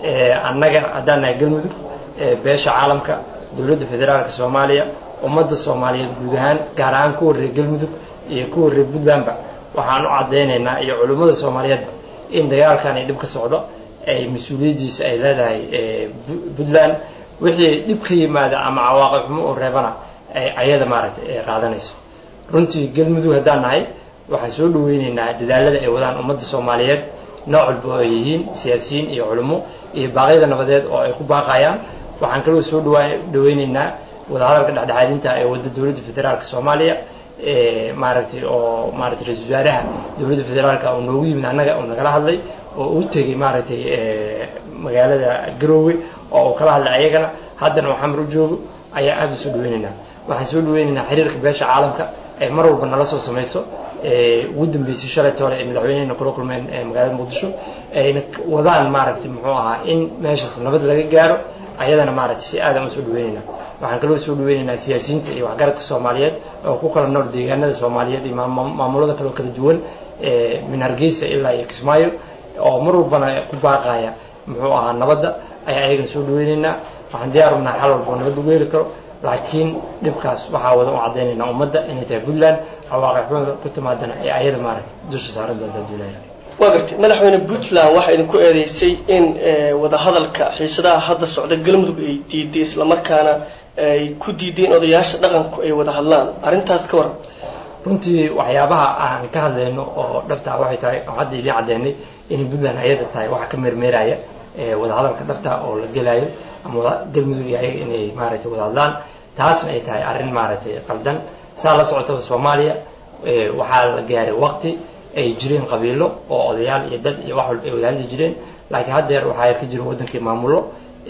annaga haddaan nahay galmudug beesha caalamka dowladda federaalka soomaaliya ummadda soomaaliyeed guud ahaan gaar ahaan kuwa reer galmudug iyo kuwa reer puntlandba waxaan u caddaynaynaa iyo culimmada soomaaliyeedba in dagaalkan ay dhib ka socdo ay mas-uuliyaddiisa ay leedahay puntland wixii dhib ka yimaada ama cawaaqib xumo oo reebana ay ayada maaragtay ay qaadanayso runtii galmudug haddaan nahay waxaan soo dhaweyneynaa dadaalada ay wadaan ummadda soomaaliyeed nooc walba oo ay yihiin siyaasiyiin iyo culimo iyo baaqyada nabadeed oo ay ku baaqayaan waxaan kaloo soo dhawa dhaweyneynaa wadahadalka dhexdhexaadinta ee wadda dowladda federaalka soomaaliya maaragtay oo maaragtay ra-isul wasaaraha dowladda federaalka uu noogu yimid annaga uu nagala hadlay oo u tegey maaragtay magaalada garoowe oo uu kala hadlay ayagana haddana uu xamar u joogo ayaa aada u soo dhaweyneynaa waxaan soo dhaweyneynaa xiriirka beesha caalamka ay mar walba nala soo samayso ugu dambeysay shalayta hore ay madaxweynehena kula kulmeen magaalada muqdisho ayna wadaan maaragtay muxuu ahaa in meeshaas nabad laga gaaro ayadana maaragtay si aadan u soo dhaweyneynaa waxaan kaloo soo dhaweyneynaa siyaasiyiinta iyo waxgaradka soomaaliyeed oo ku kala nool deegaanada soomaaliyeed iyo maamulada kaloo kala duwan min hargeysa ilaa iyo kismaayo oo mar walbana ku baaqaya muxuu ahaa nabadda ayaa ayagana soo dhaweyneynaa waxaan diyaar u nahay xal walba oo nabad lagu heli karo laakiin dhibkaas waxaa wada u caddaynaynaa ummadda inay tahay puntland cawaaqixumada ku timaadana ee ayada maaragtay dusha saaran doonta duulaya waa gartay madaxweyne puntland waxaa idinku eedeysay in wadahadalka xiisadaha hadda socda galmudug ay diiday islamarkaana ay ku diideen odayaasha dhaqanku ay wada hadlaan arrintaas ka waran runtii waxyaabaha aan ka hadlayno oo dhabtaa waxay tahay oo hadda idiin caddeynay inay puntland ayada tahay waxa ka meermeeraya wadahadalka dhabta oo la gelayo ama galmudug iyo ayaga inay maaragtay wada hadlaan taasna ay tahay arrin maaragtay qaldan saa la socotaba soomaaliya waxaa la gaaray waqti ay jireen qabiilo oo odayaal iyo dad iyo wax walba ay wada hadli jireen laakiin haddeer waxaa ka jira waddankii maamulo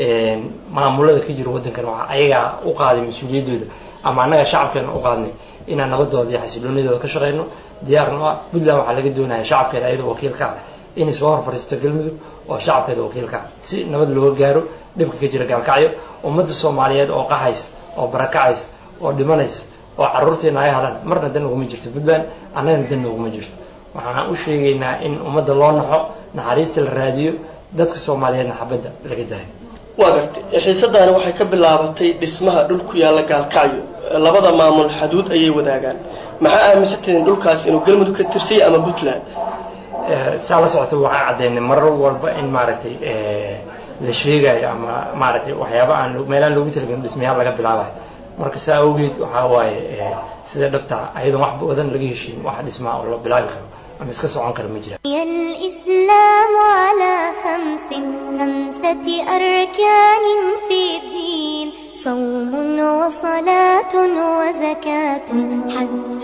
maamulada ka jira waddankan waxaa ayagaa u qaaday mas-uuliyaddooda ama annaga shacabkeena u qaadnay inaan nabadooda iyo xasiloonidooda ka shaqeyno diyaarna ah puntland waxaa laga doonaya shacabkeeda ayadoo wakiilka ah inay soo hor fadhiisto galmudug oo shacabkeeda wakiilka ah si nabad looga gaaro dhibka ka jira gaalkacyo ummadda soomaaliyeed oo qaxays oo barakacays oo dhimanays oo carruurteena ay halaan marna dan uguma jirto puntland annagana dan uguma jirto waxaan u sheegaynaa in ummadda loo naxo naxariista la raadiyo dadka soomaaliyeedna xabadda laga daayo waa gartay xiisadaani waxay ka bilaabatay dhismaha dhul ku yaalla gaalkacyo labada maamul xaduud ayay wadaagaan maxaa aaminsantahin dhulkaas inuu galmudug ka tirsay ama puntland saa la socota waxaan caddaynay marar walba in maaragtay la sheegayo ama maaragtay waxyaaba aan meelaan loogu talagelin dhismayaal laga bilaabayo marka saa awgeed waxaa waaye sida dhabta ayadoon wax badan laga heshiin wax dhismaa oo la bilaabi karo ama iska socon kara ma jira الإسلام على خمس خمسة أركان في الدين صوم وصلاة وزكاة حج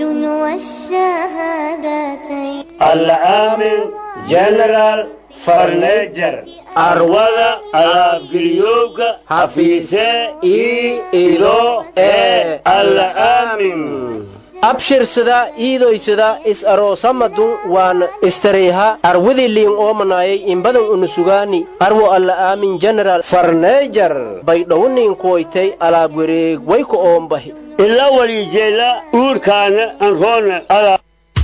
والشهادتين العامل جنرال فرنيجر arwada alaabgeliyowka hafiise ii ido ee alla aamin abshirsada iidoysada is aroosamadun waan istareyha arwidiliin oomanaayay imbadan unusugaani arwo alla aamin general farneejar baydhowniin kuwaytay alaab wareeg wayku oombahi ila walijeela uurkaana anroona ala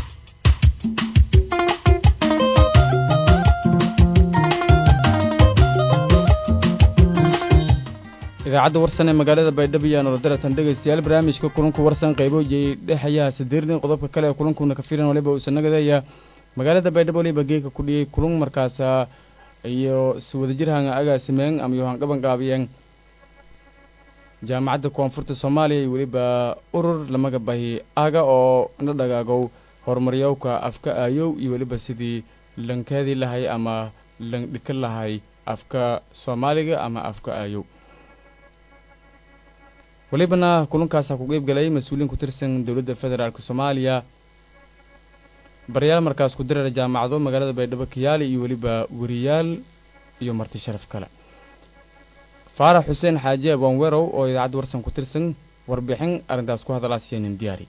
idaacadda warsan ee magaalada baydhabo iyo nolodaratan dhegaystayaal barnaamijka kulanku warsan qaybooyay dhexayaa sadeernin qodobka kale ee kulankuna ka filan waliba uusan nagadaya magaalada baydhabo waliba geeka ku dhiyey kulun markaasa iyo iswadajir hanga agaasimeen ama yohan qaban qaabiyeen jaamacadda koonfurta soomaaliya iyo weliba urur lamaga bahi aga oo na dhagaagow horumaryowka afka aayow iyo weliba sidii lankaadi lahay ama landhika lahay afka soomaaliga ama afka aayow walibana kulankaasa ku qeyb galay mas-uuliin ku tirsan dowladda federaalk soomaaliya baryaal markaas ku dirara jaamacado magaalada baydhabo kiyaali iyo weliba weriyaal iyo marti sharaf kale faarax xuseen xaaji abwanwerow oo idaacadda warsan ku tirsan warbixin arrintaas ku hadalaasiyeenin diyaari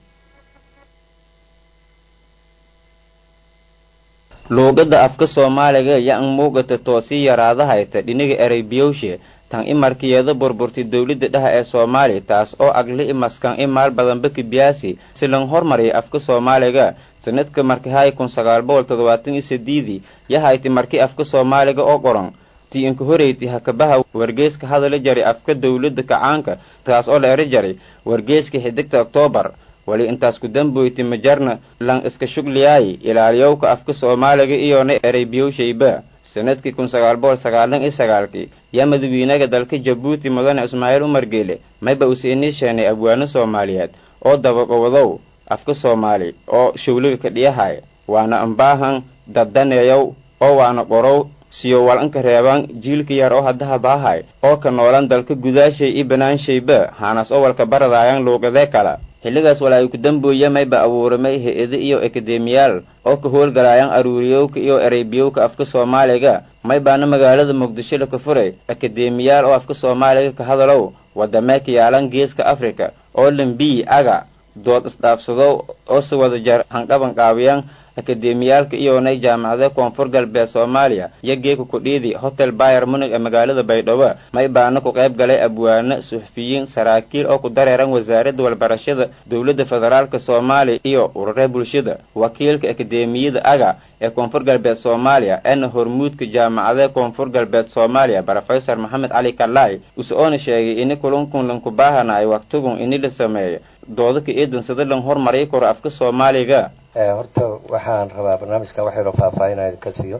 luuqadda afka soomaaliga yan muuqata toosii yaraadahayta dhiniga ereybiyowshe tan imarkiyeeda burburtay dowladda dhaha ee soomaaliya taas oo agli imaskan imaal badanba kibiyaasi si lan hormariyay afka soomaaliga sanadka markihay kun sagaal boqol toddobaatan iyo sideedii yahayti marki afka soomaaliga oo qoran tii inka horeyti hakabaha wargeyska hadala jaray afka dowladda kacaanka taas oo la eri jaray wargeyska xidigta oktoobar wali intaas ku damboyti majarna lan iska shugliyaayi ilaaliyowka afka soomaaliga iyona ereybiyowshayba sanadkii kun sagaal boqol sagaalan iyo sagaalkii yaa madawiinaga dalka jabuuti mudane ismaaciil umar geele mayba use inii sheenay abwaano soomaaliyeed oo dabaqowadow afka soomaali oo shawliga ka dhiyahaya waana ambaahan daddaneeyow oo waana qorow siyo walanka reebaan jiilka yar oo haddaha baahay oo ka noolan dalka gudaashay iyo banaanshayba haanaas oo walka baradaayan luuqadee kala xilligaas wala ay ku dambooya mayba abuuramay he-ado iyo akademiyaal oo ka howlgalaayaan aruuriyowka iyo ereybiyowka afka soomaaliga maybaana magaalada muqdisho la ka furay akademiyaal oo afka soomaaliga ka hadalow wadamee ka yaalan geeska afrika oo lambiyi aga dood isdhaafsado oo si wada jar handhaban qaabiyaan akademiyaalka iyonay jaamacada koonfur galbeed soomaaliya iyo geeka kudhiidi hotel bayer munig ee magaalada baydhabo maybaana ku qayb galay abwaano suxufiyiin saraakiil oo ku dareeran wasaaradda walbarashada dowladda federaalk soomaaliya iyo urure bulshada wakiilka akademiyada aga ee koonfur galbeed soomaaliya eena hormuudka jaamacada koonfur galbeed soomaaliya rofesor maxamed cali kalaay use oona sheegay ini kulankun lanku baahanaay waktigun ini la sameeyo doodaka eedan sida lan hormariy karo afka soomaaliga horta waxaan rabaa barnaamijkan wax yaroo faahfaahinaa idinka siiyo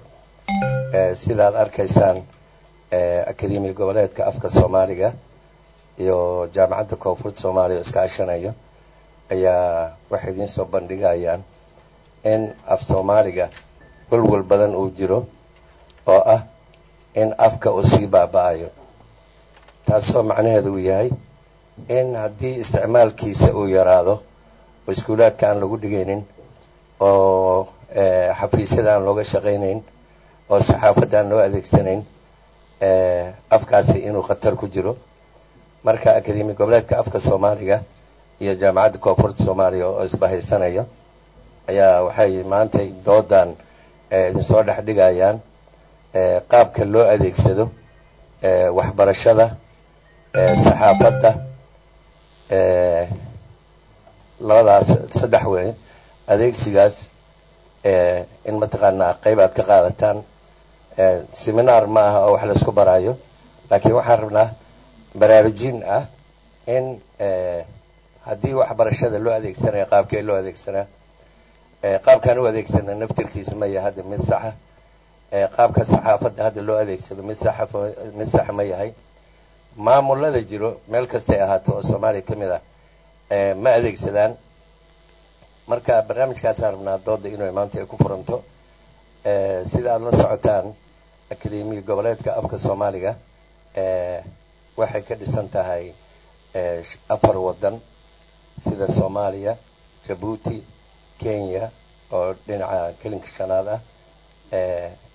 sidaad arkaysaan akademiya goboleedka afka soomaaliga iyo jaamacadda koonfurta soomaaliya oo iskaashanayo ayaa waxay idiin soo bandhigayaan in af soomaaliga walwal badan uu jiro oo ah in afka uu sii baaba-ayo taasoo macnaheedu uu yahay in haddii isticmaalkiisa uu yaraado oo iskuulaadka aan lagu dhigaynin oo xafiisyada aan looga shaqaynayn oo saxaafadda aan loo adeegsanayn afkaasi inuu khatar ku jiro marka akademi goboleedka afka soomaaliga iyo jaamacadda koonfurta soomaaliya oo isbahaysanaya ayaa waxay maanta doodan idinsoo dhex dhigayaan qaabka loo adeegsado waxbarashada saxaafadda labadaas saddex wey adeegsigaas in mataqaanaa qayb aad ka qaadataan seminaar ma aha oo wax laisku baraayo laakiin waxaan rabnaa baraarujin ah in haddii waxbarashada loo adeegsanayo qaabkee loo adeegsanaa qaabkaan u adeegsana naftirkiisa ma yahay hadda mid saxa qaabka saxaafadda hadda loo adeegsado mid saxa mid saxa ma yahay maamulada jiro meel kastay ahaato oo soomaaliya ka mid ah ma adeegsadaan marka barnaamijkaasaan rabnaa dooda inuu maanta ay ku furanto sida aada la socotaan akademiya goboleedka afka soomaaliga waxay ka dhisan tahay afar waddan sida soomaaliya jabuuti kenya oo dhinaca kelinka shanaad ah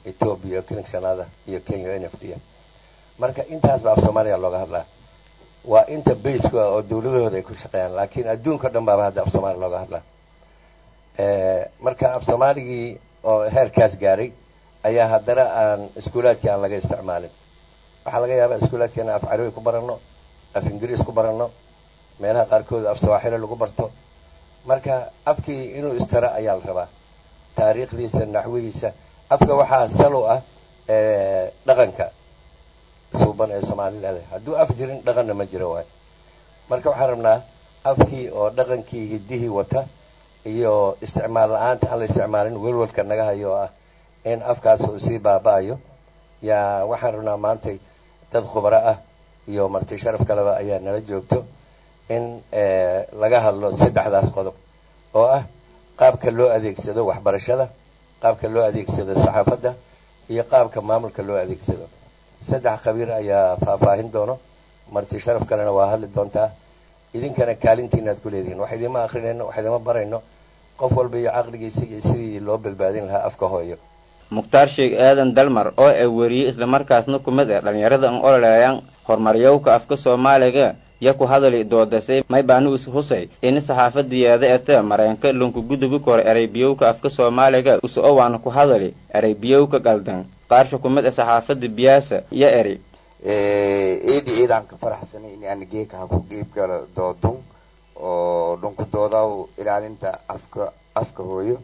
ethiopia clinic sanada iyo kenya n f d marka intaasba af soomaaliya looga hadlaa waa inta baseka oo dawladahooda ay ku shaqeeyaan laakiin adduunka o dhan baaba hadda af soomaaliya looga hadlaa marka af soomaaligii oo heerkaas gaaray ayaa haddana aan iskuulaadkii aan laga isticmaalin waxaa laga yaabaa iskuulaadkeena af carabi ku baranno af ingiriis ku baranno meelaha qaarkood af sawaaxili lagu barto marka afkii inuu istara ayaa la rabaa taariikhdiisa naxwihiisa afka waxaa salo ah dhaqanka suuban ee soomaali leedahay hadduu af jirin dhaqanna ma jiro waay marka waxaan rabnaa afkii oo dhaqankii hiddihii wata iyo isticmaal la-aanta aan la isticmaalin welwalka naga hayo oo ah in afkaas uu sii baaba-ayo yaa waxaan rabnaa maantay dad khubaro ah iyo marti sharaf kaleba ayaa nala joogto in laga hadlo saddexdaas qodob oo ah qaabka loo adeegsado waxbarashada qaabka loo adeegsado saxaafadda iyo qaabka maamulka loo adeegsado saddex khabiir ayaa faahfaahin doono marti sharaf kalena waa hadli doontaa idinkana kaalintiinaad ku leedihiin wax idima akrinayno wax idima barayno qof walba iyo caqligiisa iyo sidii loo badbaadin lahaa afka hooyo mukhtaar sheekh aadan dalmar oo ay weriyey islamarkaasna ku mid ah dhallinyarada an ololeeyaan horumaryowka afka soomaaliga ya ku hadali doodasay maybaanus husay ini saxaafadiyeeda ete mareenka lunku gudubi kore ereybiyowka afka soomaaliga uso waana ku hadali ereybiyowka galdan qaarsha ku mid ah saxaafada biyaasa iyo eri eedi eedaan ka faraxsanay in aan geeka ha ku qeyb galo doodun oo dhunku doodaw ilaalinta afka afka hooyo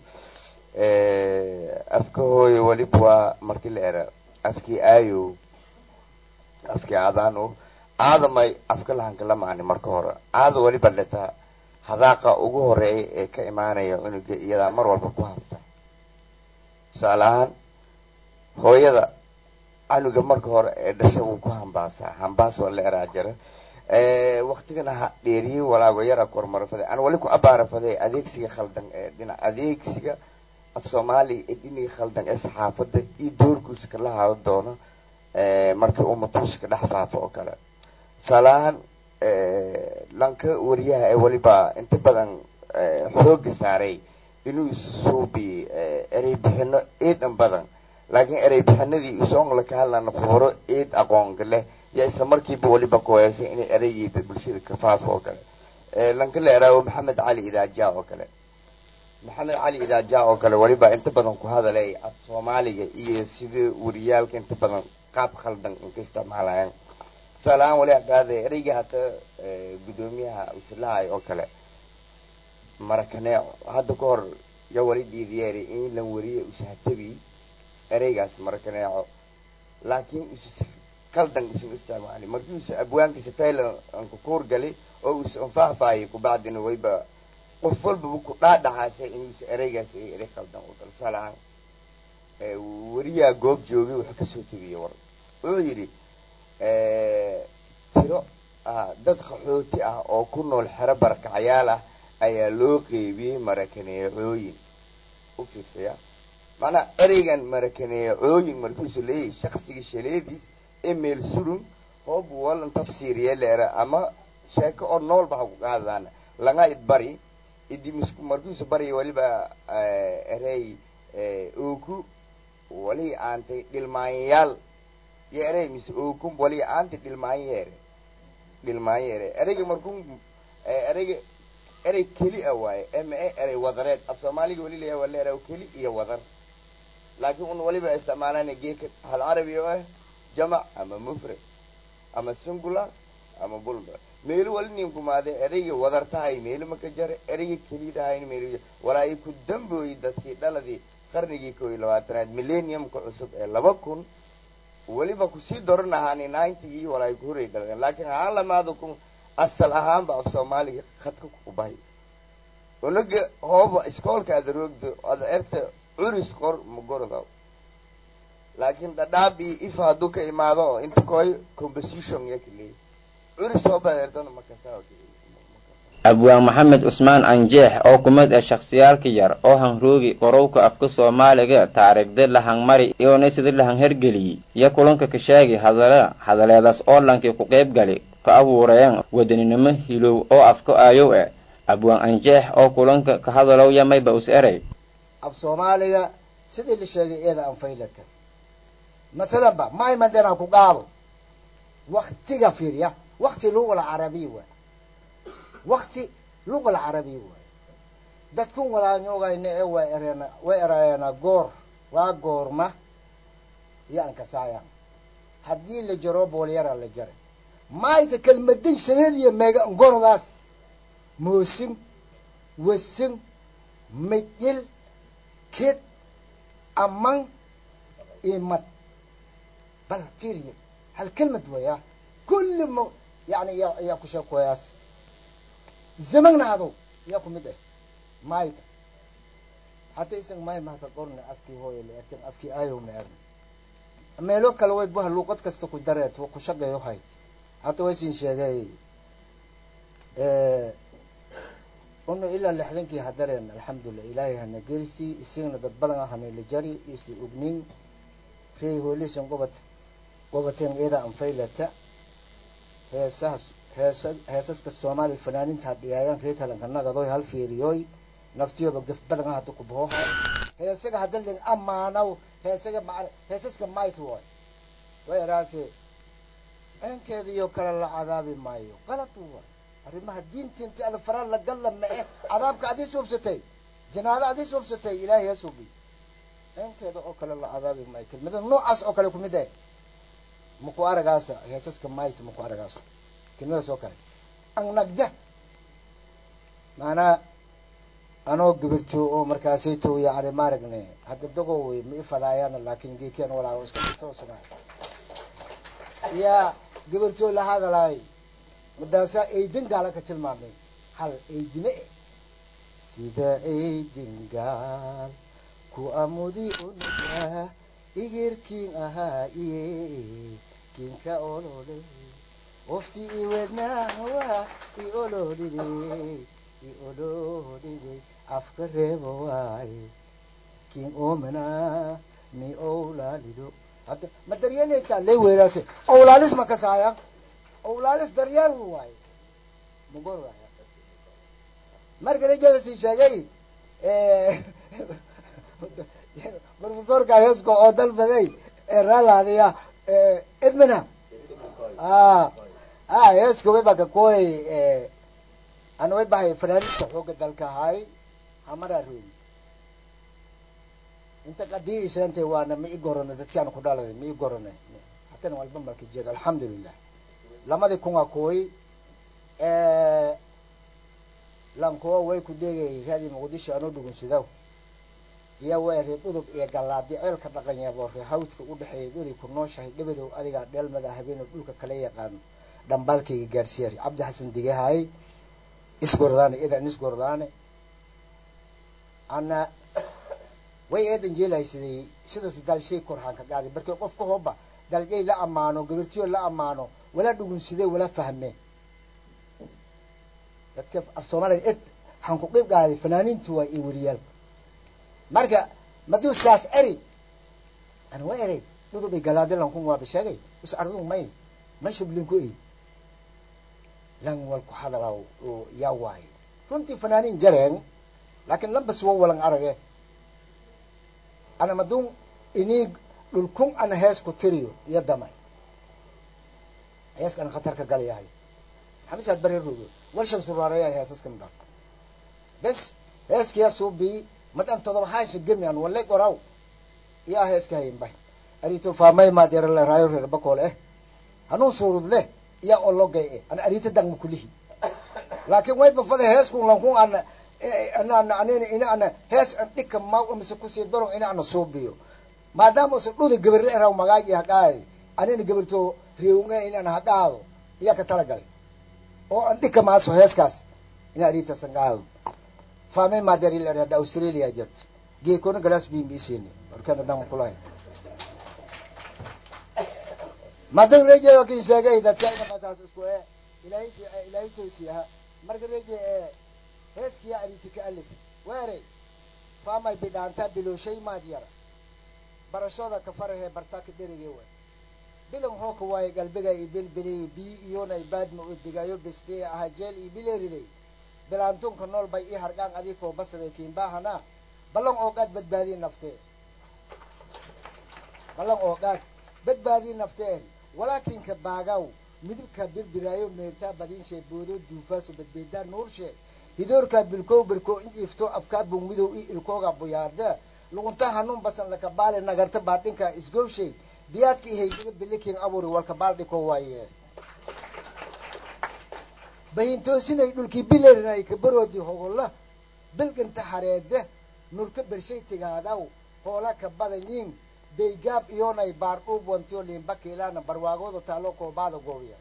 afka hooyo weliba waa markii la era afkii aayo afkii aadaano aadamay afka lahanka la maani marka hore aada weliba letaa hadaaqa ugu horeeya ee ka imaanaya unuga iyadaa mar walba ku habta tusaale ahaan hooyada canuga marka hore ee dhasha wuu ku hambaasaa hambaas waa la eraa jira waktigana ha dheeriye walaago yara kormarafade aan wali ku abaarafade adeegsiga khaldan ee dhinac adeegsiga af soomaaliya ee dhinii khaldan ee saxaafadda iyo doorkiisa kala hado doono markii uu matuuska dhex faafo oo kale tusaalahaan lanka wariyaha ee weliba inta badan xooga saaray inuu suubi erey bixino eedan badan laakiin erey bixinadii isoonla ka hadlana khubaro eed aqoonka leh yaa isla markiiba weliba kuheesay inay ereygeeda bulshada ka faafo oo kale lanka la eraawo maxamed cali idaaja oo kale maxamed cali idaaja oo kale weliba inta badan ku hadalay af soomaaliga iyo sida wariyaalka inta badan qaab khaldan inka isticmaalayaan tusaale ahaan wali hakaade ereyga hata guddoomiyaha usilahay oo kale marakaneeco hadda ka hor ya wali dhiidiyeeri in lan wariye usahatabi ereygaas marakaneeco laakiin us qaldan usan isticmaali markii usa abwaankiisa fayla anka kuur gali oo usa anfaahfaayay kubacdina wayba qof walbaba ku dhaadhacaasay inuusa ereygaas ay erey khaldan oo kale tusaale ahaan wariyaa goob joogay wuxuu kasoo tegiyey war wuxuu yidhi tiro dad qaxooti ah oo ku nool xero barakacayaal ah ayaa loo qeybiyey marakaneecooyin u fiirsaya macnaa ereygan marakaneecooyin markuusu leeyahay shaksiga shaleediis emel surun hoob walan tafsiiriye leera ama sheeko oo noolba ha ku qaadaan langa idbari idimisku markuusu bari waliba erey ooku wali aantay dhilmaanyayaal iyo erey mise ookum wali aantay dhilmaanyeere dhilmaanyeere ereyga markuu ereyga erey keli a waaye ma e erey wadareed af soomaaliga wali leeyahay waa leeraa keli iyo wadar laakiin un waliba isticmaalana geeka hal carabi oo ah jamac ama mufrad ama singular ama bulba meelo wali ninkumaade ereyga wadartahay meelo maka jare ereyga kelidahayn meelo walaa ku dambooyey dadkii dhaladii qarnigii koo iyo labaatanaad millenniumka cusub ee laba kun weliba kusii doran ahaani ninetygii walaa ku horay dhaleen laakiin haan lamaada kun asal ahaanba af soomaaliga khadka kubahay unaga hooba iskoolka ada roogdo ada erta curis qor magorda laakiin dhadhaab iyo ifa hadduu ka imaado oo inta koy composition ya kaleey curis hooba ertona makasaa abwaan maxamed cusmaan anjeex oo ku mid ah shakhsiyaalka yar oo hanroogi qorowka afka soomaaliga taariikhda lahangmari iyoona sida lahan hergeliyey iyo kulanka ka sheegi hadala hadaleedaas oo lankii ku qayb gali ka abuureen wadaninimo hilow oo afka aayow ah abwaan anjeex oo kulanka ka hadalow yamayba us erey af soomaaliga sidii la sheegay iyada anfaylata mathalan ba may madena ku qaado waktiga fiiriya wakti luga alcarabiya waay wakti luga alcarabiya waay dadkun walaanyogayna ee waa ereena way erayeena goor waa goorma iyo ankasaayaan haddii la jaro boolyara la jaray maayta kelmadin sanadiya meega ngordaas moosin wasin mijil kid aman imad bal fiiriye hal kelmad weya kulli m yani ya yaa ku sheekoyaas zamagna hadow yaa ku mid ah maayta hata isan maay maka qorna afkii hooyo la ertan afkii aayow ma erna meelo kale way buha luuqad kasta ku dareert wa ku shaqeeyo hayt hata way siin sheegay una ilaa lixdankii hadareen alxamdulilah ilaahay hana gelisi isigna dad badan ah hanayla jari isla ognin rey hoolisan gobad gobateen iyada anfaylata heesahas heesa heesaska soomaaliya fanaaninta hadhiyaayaan reetalanka nagadoy hal fiiriyoy naftiyoba gaf badan ah hada ku bahoha heesaga hadda ling amaanaw heesaga ma heesaska might way wayaraase enkeediyo kale la cadaabi maayo qalad way arrimaha diinta inti ada faraa la galla mae cadaabka adii suubsatay janaado adii suubsatay ilaahay ha suubi enkeeda oo kale la cadaabi maayo kelmada noocaas oo kale kumid eh maku aragaasa heesaska might maku aragaasa kelmadaas oo kale annagda maanaa anoo gabarjo oo markaasay tow yani maaragne hadda dago wey ma ifadaayana laakin geekian walaa iska toosna yaa gabarjo la hadalaay madaasaa eydin gaala ka tilmaamay hal eydime eh sida eydin gaal ku amudi unuga igirkiin ahaa iye kinka olole ofti iwednaawa i ololide i ololide afka reebo waaye kin omana mi owlaalido hadda ma daryeelaysaa lee weeraase owlaalis ma kasaaya owlaalis daryeel waaye mugor waaya marka rajabasi sheegay profesorka heesko oo dalbaday ee raalaadiya edmana a a heeska way baka koy ana way bahay fanaaninta xooga dalka ahay hamaraa roogi inta qadii isantay waana ma i gorano dadkaan ku dhaladay ma i gorane hatana walba marka jeedo alxamdulilah lamadii kunga kooy lankuwa way ku dheegayay raadii muqdisho anoo dhugunsidaw iyo waa ree dhudub iyo gallaadi ceelka dhaqan yaabo ree hawdka u dhexeeyay dhuday ku nooshahay dhabadow adigaa dheelmada habeeno dhulka kala yaqaano dhambaalkayga gaadhsiiyay cabdi xasan digahaay isgordaane idan isgordaane ana way eedan jeelahay siday sidaas dalshay korhaan ka qaaday markii qofka hooba daljay la ammaano gabartiyo la ammaano wala dhugunsidee wala fahmeen dadka af soomaaliya ed waxaan ku qeyb qaaday fanaaniintu waa iyo weriyaal marka maduu saas eri ana waa erey dhudubay galaadi lankun waaba sheegay us arduu may may shublinku ey lan wal ku hadalaa oo yaa waaye runtii fanaaniin jareen laakiin lambas wa walan arage ana maduun inii dhulkun ana hees ku tiriyo iyo damay heeska ana khatar ka galayahay xamisaad bare rogo walshan suraareeya heesaska midaas bes heeskiya suubii madan todoba haasha gemi an wale qoraw iyaa heeska hayin bay arito faamay maadeera le raayo reer bakool eh hanuun suurud leh iyaa ologay eh ana arito dangma kulihi laakiin way bafada heeskun lankun ana ana ana anina ina ana hees an dhika maw mise kusii daron ina ana suubiyo maadaama usa dhuda gabarle eraw magaaji haqaadi anina gabarto riwnga in ana haqaado iyaa ka talagalay oo an dhika maaso heeskaas ina arita sangaado faamay maadeer il erada australia jirto geekona glass bin bisini warkana dan kulahay madan reje kin sheegay dadka ina qasaas isku ee ilaahay ilaahay toosiyaha marka reje ee heeskiya aritika alif weere faamay bidhaanta bilowshay maad yara barashada ka farahe bartaa ka dherige way bilan hooka waaye galbiga iyo bilbilay bi iyona baadma u digayo beste aha jeel iyo bileeriday bilaantunka nool bay ii hargaan adikoo basaday kiinbaahana ballan oogaad badbaadiye naftee ballan oogaad badbaadii nafteen walaakinka baagaw midibka birbiraayo meertaa badiinshe boodo duufaaso badbeedaa nuurshe hidoorkaa bilkow birko injiifto afkaa bungmidow i ilkooga buyaada lugunta hanuun basan lakabaale nagarta baadhinka isgowshay biyaadka ihaydiga bilikin aburi walka baaldhiko waaye bahintoosinay dhulkii bilerinay kabaroodi hogolla bilginta hareede nurka bershay tigaadaw hoola ka badanyiin baygaab iyoonay baardhuub wantiyo liimba kiilaana barwaagooda taalo koobaada goobiya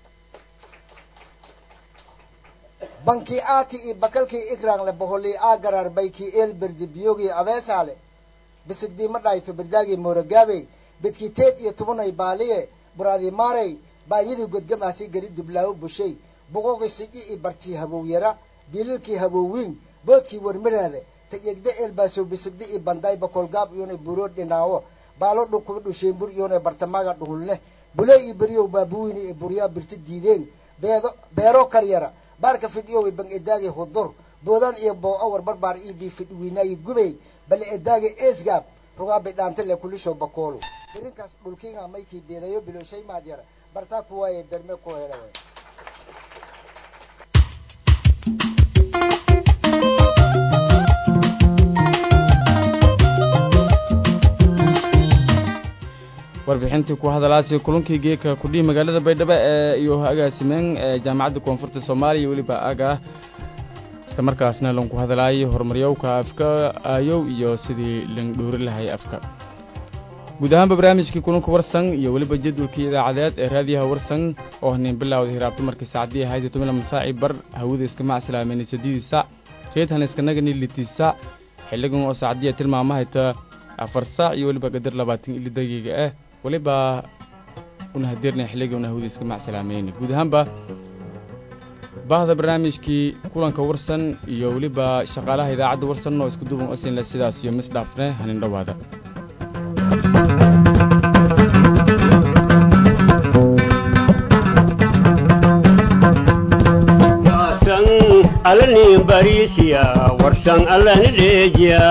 banki aati i bakalkii ikrangle boholii aa garar baykii eel berdi biyogii abeesaale bisigdiima dhayto berdaagii mooragaabey bedkii teed iyo tubanay baaliye buraadi maaray baanyadii godgamaasi gari dublaawo bushay bogogi sigi i bartii habowyara biililkii habowwiin boodkii warmaraade tayegda eelbaasow bisigdi i banday bakolgaab iyona buroo dhinaawo baalo dhukuba dhusheembur iyona bartamaaga dhuhulle bule i beriyow baabuwini i buryaa birti diideen beedo beero karyara baarka fidhiyow i bang edaagi hudur boodan iyo boo awar barbaar ii bii fidhwiinaayi gubey bale edaagi eesgaab rugaabi dhaantale kulishow bakoolu birinkaas dhulkiinga maykii beedayo biloshay maad yara bartaa kuwaaye berme ku hele warbixintii ku hadalaasi kulankii geeka kudhihi magaalada baydhabo ee iyo agaasimeen ee jaamacadda koonfurta soomaaliya weliba aga isla markaasna lanku hadalaayay horumaryowka afka aayow iyo sidii lan dhoori lahay afka guud ahaanba barnaamijkii kulanka warsan iyo weliba jadwalkii idaacadeed ee raadiyaha warsan oo haniin bilowda hiraabto markii saacadii ahayd tomila masaaci bar hawada iska macsalaameynay sadiidii sac reedhan iskanagani litii sac xilligan oo saacadiya tilmaamahayta afar saac iyo weliba qadar labaatan ili daqiiqa ah weliba una hadeernay xilliga una hawada iska macsalaameynay guud ahaanba baahda barnaamijkii kulanka warsan iyo weliba shaqaalaha idaacadda warsan oo isku duuban osinle sidaas iyo mis dhaafne hanin dhowaada alani barisiya warsan alani dheejiya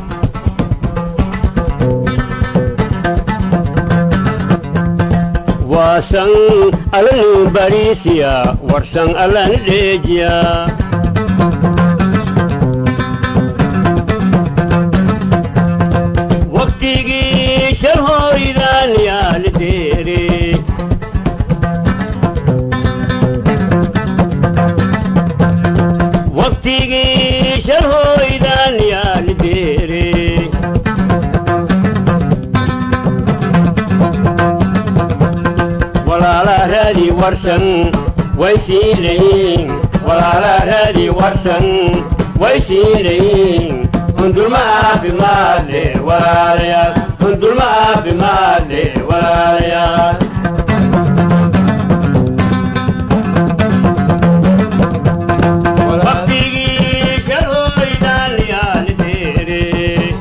waasan alani barisiya warsan alani dheejiya waqtigii shalhooydaan yaali deere waqtigii shalhooydaan yaali deere walaala raadi warsan way siilayin walaala raadi warsan way siilayin hundulma caafimaadle walaalayaal hundulma caafimaadle walaalayaal waqtigii shalhooydaan yaali deere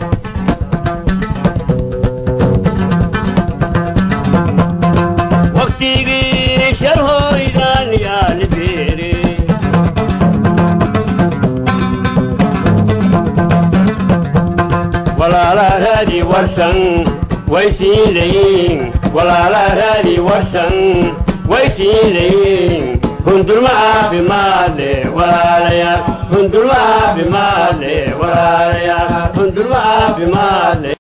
waqtigii shalhooydaan yaali deere walaala raadi warsan way siilayin walaala raadi warsan way siilayin hundulma caafimaadle walaalayaal hundulma caafimaadle walaalayaal hundulma caafimaadle